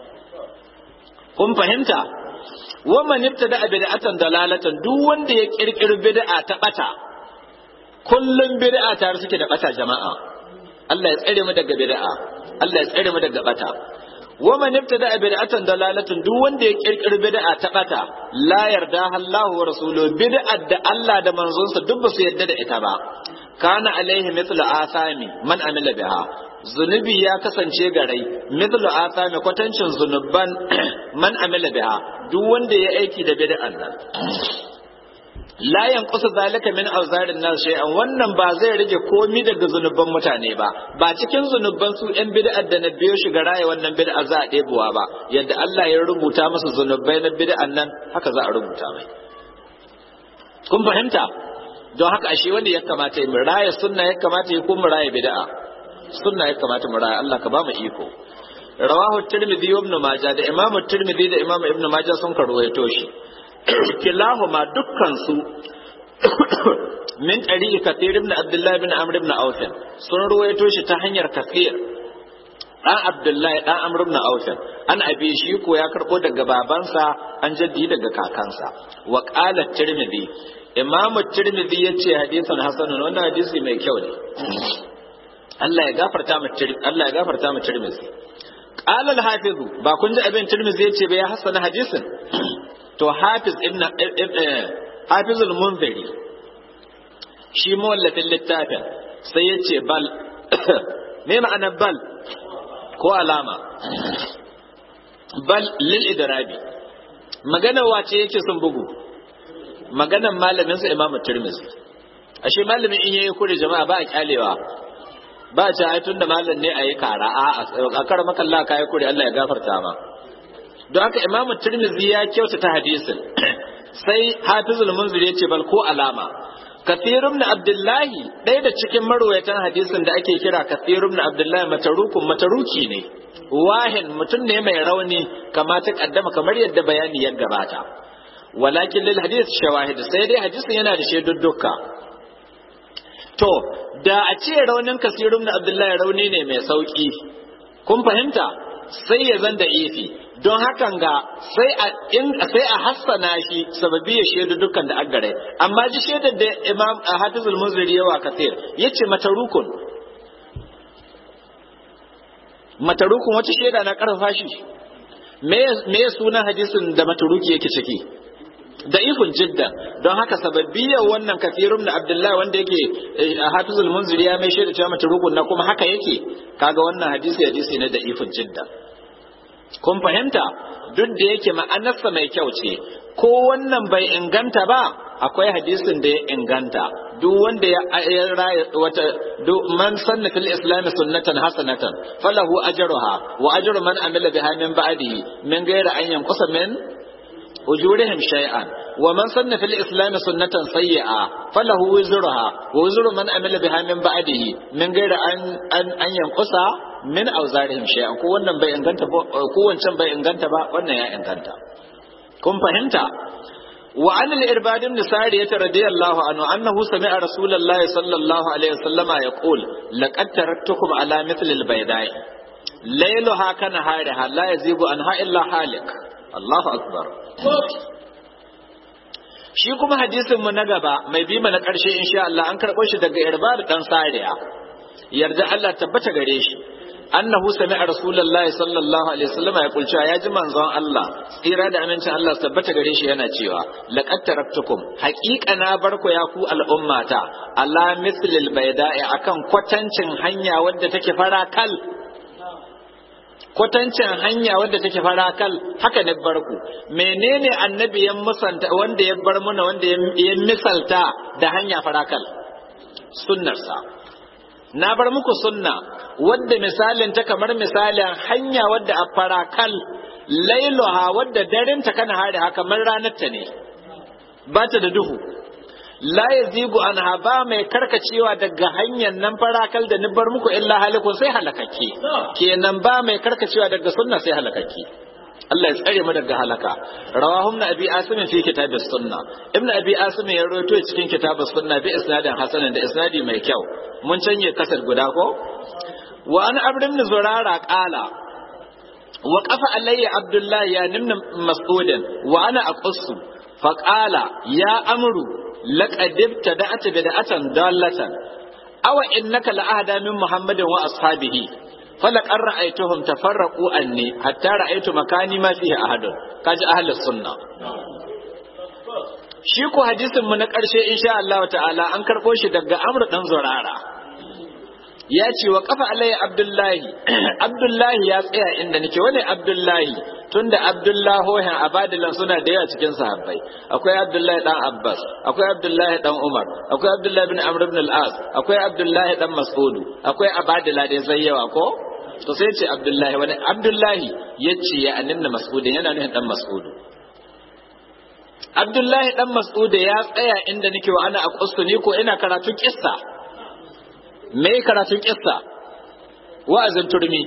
kun fahimta wa man ibtada bid'atan dalalatan duk wanda ya kirkiri bid'a ta bata kullum bid'a tare suke da bata jama'a Allah ya tsare mu daga bid'a Allah ya tsare mu daga bata wa man ibtada bid'atan dalalatan duk wanda ya kirkiri bid'a ta bata la yarda Allah wa rasuluhu bid'a da Allah da manzonsa duk ba su yarda da ita ba kana alaihi mithlu asami man amila biha zunubi ya kasance garai mithlu asami kwatancin zunuban man amila biha duk wanda ya aiki da bid'an nan la yanqusu zalika min awzarin nas shay'an wannan ba zai rage komi daga zunuban mutane ba ba cikin zunuban su yan bid'ar da na biyo shi ga raye wannan bid'a za a ɗebowa ba yadda Allah ya rubuta masa zunubai na bid'an nan haka za a rubuta mai kun fahimta don haka ashe wanda ya kamata mu raya sunna ya kamata ya kuma raya bid'a sunna ya kamata mu raya Allah ka ba mu iko rawahu tirmidhi ibn majah da imamu tirmidhi da imamu ibn majah sun karwaito shi kilahuma dukkansu min ɗari'i kafir ibn abdullahi ibn amr ibn auf sun ruwaito shi ta hanyar kafir dan abdullahi dan amr ibn auf an abi shi ko ya karbo daga babansa an jaddi daga kakansa wa qala tirmidhi imamu tirmidhi yace hadisan hasanun wannan hadisi mai kyau ne Allah ya gafarta mu Allah ya gafarta mu tirmidhi qala al-hafiz ba kun ji abin tirmidhi yace ba ya hasana hadisin to hafiz ibn hafizul munziri shi mawallafin littafin sai ya ce bal me ma'anar bal ko alama bal lil idrabi magana wace yake sun bugu maganar malamin sa imamu tirmidhi ashe malamin in yayi kure jama'a ba a kyalewa ba ta ai tunda malam ne ayi kara a a kar makalla kai kure Allah ya gafarta ma don haka imamu tirmidhi ya kyautata hadisin sai hafizul munzir ya ce bal ko alama kathirun na abdullahi ɗaya da cikin marwayatan hadisin da ake kira kathirun na abdullahi matarukun mataruki ne wahin mutum ne mai rauni kama ta kaddama kamar yadda bayani ya gabata walakin lil hadis shawahid sai dai hadisin yana da shaidudduka to da a ce raunin kasirun na abdullahi rauni ne mai sauki kun fahimta sai ya zan da ifi don hakan ga sai a in sai a hassana shi sababi ya shaidu dukkan da aggare amma ji shaidar da imam hafizul munziri yawa kasir yace matarukun matarukun wata shaida na karfafa shi me me sunan hadisin da mataruki yake ciki da ifin jidda don haka sababbiyar wannan kafirun da abdullahi wanda yake a hafizul munziri ya mai shaida cewa matarukun na kuma haka yake kaga wannan hadisi hadisi ne da ifin jidda kun fahimta duk da yake ma'anarsa mai kyau ce ko wannan bai inganta ba akwai hadisin da ya inganta duk wanda ya raya wata man sanna fil islam sunnatan hasanatan falahu ajruha wa ajru man amila biha min ba'dihi min ghairi an yanqusa min ujurihim shay'an wa man sanna fil islam sunnatan sayyi'a falahu wizruha wa wizru man amila biha min ba'dihi min ghairi an an yanqusa min auzarihim shay'an ko wannan bai inganta ba ko wancan bai inganta ba wannan ya inganta kun fahimta wa an al-irbad ibn sariyah radiyallahu anhu annahu sami'a rasulullah sallallahu alaihi wasallam yaqul laqad taraktukum ala mithl al-bayda'i laylaha kana hariha la yazigu anha illa halik Allahu akbar shi kuma hadisin mu na gaba mai bi na karshe insha Allah an karɓo shi daga irbad dan sariya yarda Allah tabbata gare shi annahu sami'a rasulullahi sallallahu alaihi wasallam ya kulce ya ji manzon Allah tsira da amincin Allah tabbata gare shi yana cewa laqad taraktukum haqiqa na barku ya ku al'ummata ala mislil bayda'i akan kwatancin hanya wadda take farakal kwatancin hanya wadda take farakal haka ne barku menene annabi ya musanta wanda ya bar muna wanda ya misalta da hanya farakal sunnarsa na bar muku sunna wadda misalin ta kamar misalin hanya wadda a farakal lailuha wadda darinta kana hari haka kamar ranar ta ne ba ta da duhu la yazigu anha ba mai karkacewa daga hanyar nan farakal da ni bar muku illa halikun sai halakakke kenan ba mai karkacewa daga sunna sai halakakke Allah ya tsare mu daga halaka rawahu ibn abi asim fi kitab sunna ibn abi asim ya rawaito cikin kitab sunna bi isnadin hasanin da isnadi mai kyau mun canje kasar guda ko wa an abd ibn zurara qala wa qafa alayya abdullah ya nimna mas'udin wa ana aqussu fa qala ya amru laqad ibtada'ta bid'atan dallatan aw innaka la'ahda min muhammadin wa ashabihi falaqad ra'aytuhum tafarraqu anni hatta ra'aytu makani ma fihi ahadun kaji ahlus sunna shi ko hadisin mu na ƙarshe insha Allah ta'ala an karɓo shi daga Amr dan Zurara ya ce wa kafa alayya Abdullahi Abdullahi ya tsaya inda nake wani Abdullahi tunda Abdullahohin abadilan suna da yawa cikin sahabbai akwai Abdullahi dan Abbas akwai Abdullahi dan Umar akwai Abdullahi bin Amr ibn al-As akwai Abdullahi dan Mas'udu akwai abadila da zai yawa ko to sai ce Abdullahi wani Abdullahi yace ya annabi Mas'udin yana nufin dan Mas'udu Abdullahi dan Mas'udu ya tsaya inda nake wa ana aqustu ni ko ina karatu kissa me karatun kissa wa'azin turmi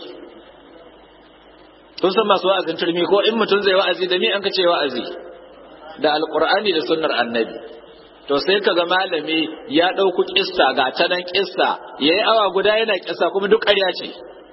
kun san masu wa'azin turmi ko in mutum zai wa'azi da ni an ka ce wa'azi da alqur'ani da sunnar annabi to sai kaga malami ya ɗauku kissa ga ta nan kissa yayi awa guda yana kissa kuma duk ƙarya ce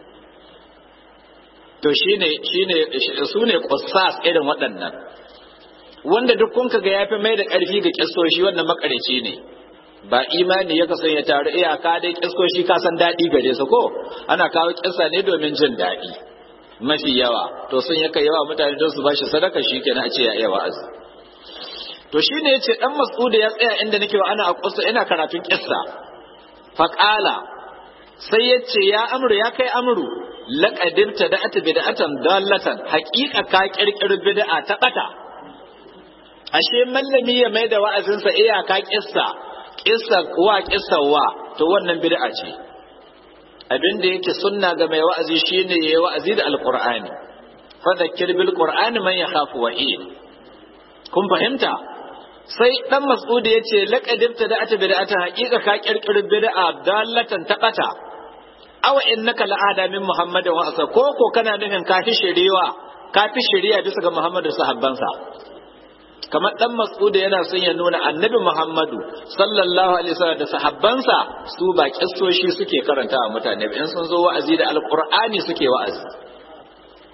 to shine shine su ne qussas irin waɗannan wanda duk kun kaga yafi mai da ƙarfi ga kissoshi wannan makareci ne ba imani ya kasan ya taru iyaka dai kiskoshi ka san daɗi gare su ko ana kawo kissa ne domin jin daɗi mafi yawa to sun yaka yawa mutane don su ba shi sadaka shi kenan a ce ya iya wa'azi to shi ne ya ce ɗan mas'uda ya tsaya inda nake wa ana a kusa ina karatun kissa faƙala sai ya ce ya amru ya kai amru laƙadin ta da ata bid'atan dallatan haƙiƙa ka ƙirƙiri bid'a ta ɓata ashe mallami ya mai da wa'azinsa iyaka kissa kissa wa kissa wa to wannan bid'a ce abin da yake sunna ga mai wa'azi shine yayi wa'azi da alqur'ani fa dhakkir bil qur'ani man yakhafu wa'id kun fahimta sai dan mas'udi yace laqad ibtada'ata bid'atan haqiqa ka kirkiri bid'a dallatan taqata aw innaka la'ada min muhammadin wa asa ko ko kana nufin kafi shiriwa kafi shiriya bisa ga muhammadu sahabbansa kamar dan mas'uda yana son ya nuna annabi muhammadu sallallahu alaihi wasallam da sahabbansa su ba kissoshi suke karanta wa mutane in sun zo wa'azi da alqur'ani suke wa'azi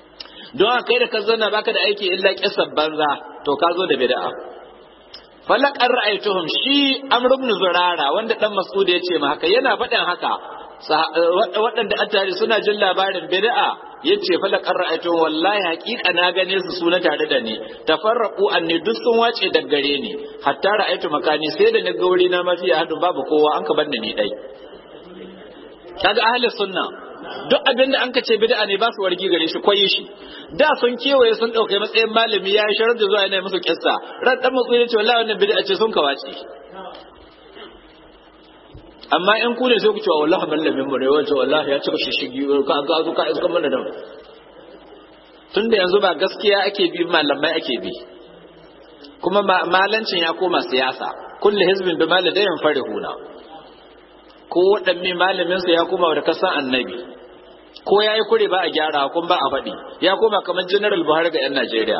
don haka kai da ka zanna baka da aiki illa kisar banza to ka zo da bid'a falakar ra'aytuhum shi amr ibn zurara wanda dan mas'ud ya ce ma haka yana faɗin haka waɗanda an tare suna jin labarin bid'a yace falakar ra'aytuhum wallahi haƙiƙa na gane su suna tare da ni tafarraqu anni duk sun wace da gare ni hatta ra'aytu makani sai da ni ga wuri na mafi hadu babu kowa an ka banni ni dai kaga ahli sunna duk abin da an ka ce bid'a ne ba su wargi gare shi koyi shi da sun kewaye sun dauke matsayin malami ya yi sharar da zuwa yana musu kissa ran dan musu ya ce wallahi wannan bid'a ce sun kawace amma in ku ne sai ku ce wallahi mallamin mu ne wace wallahi ya cika shishigi ka ga zu ka iska mana da tunda yanzu ba gaskiya ake bi malamai ake bi kuma malancin ya koma siyasa kullu hizbin bi maladayin farihuna ko waɗanne malaminsa ya koma da kasan annabi ko ya yi kure ba a gyara kun ba a faɗi ya koma kamar general buhari ga 'yan najeriya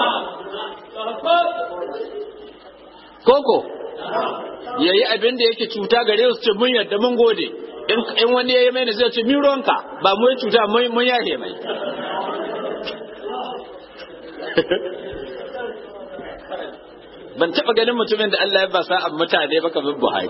koko ya yi abin da yake cuta gare su ce mun yadda mun gode in wani ya yi mai zai ce mironka ba mu yi cuta mun yahe mai ban taɓa ganin mutumin da Allah ya ba sa'an mutane ba kamar buhari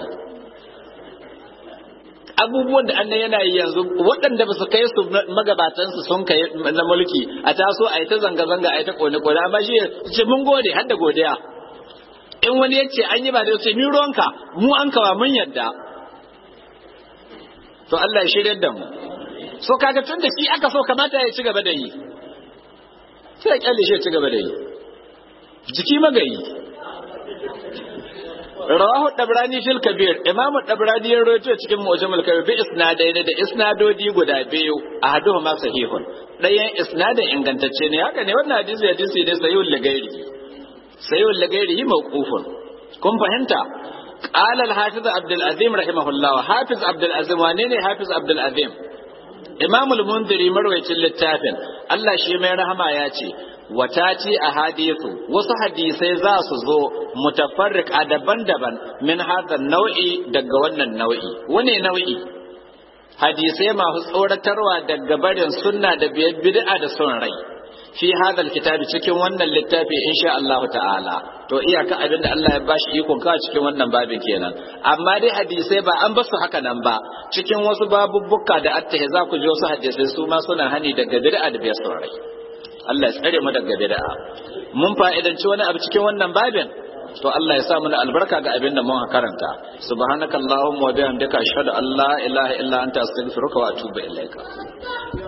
abubuwan da annan yana yi yanzu waɗanda ba su kai su magabatansu sun kai na mulki a taso a yi ta zanga-zanga a yi ta kone-kone amma shi ce mun gode har da godiya in wani ya ce an yi ba da ce mi ruwanka mu an kawa mun yadda to Allah ya shirya da mu so kaga tun da shi aka so kamata ya ci gaba da yi sai ya kyale shi ya ci gaba da yi jiki magayi rawahu dabrani fil kabir imamu dabrani ya rawaito cikin mu'jamul kabir bi isnadai da isnadodi guda biyu ahaduhuma sahihun dayan isnadin ingantacce ne haka ne wannan hadisi hadisi ne sahihul lagairi sahihul lagairi mawqufun kun fahimta قال الحافظ عبد العظيم رحمه الله حافظ عبد العظيم wane حافظ عبد العظيم imam al-mundiri marwayacin littafin Allah shi mai rahama ya ce watati a hadithu wasu hadisai za su zo mutafarriqa daban-daban min hadha nau'i daga wannan nau'i wane nau'i hadisai masu tsoratarwa daga barin sunna da bid'a da son rai fi hadal kitabi cikin wannan littafi insha Allah ta'ala to iyaka abin da Allah ya bashi ikon ka cikin wannan babin kenan amma dai hadisai ba an basu haka nan ba cikin wasu babubbuka da attahi za ku ji wasu hadisai su ma suna hani daga bid'a da biyar rai Allah ya tsare mu daga bid'a mun fa'idanci wani abu cikin wannan babin to Allah ya sa mana albarka ga abin da mun karanta subhanakallahumma wa bihamdika ashhadu an la ilaha illa anta astaghfiruka wa atubu ilaika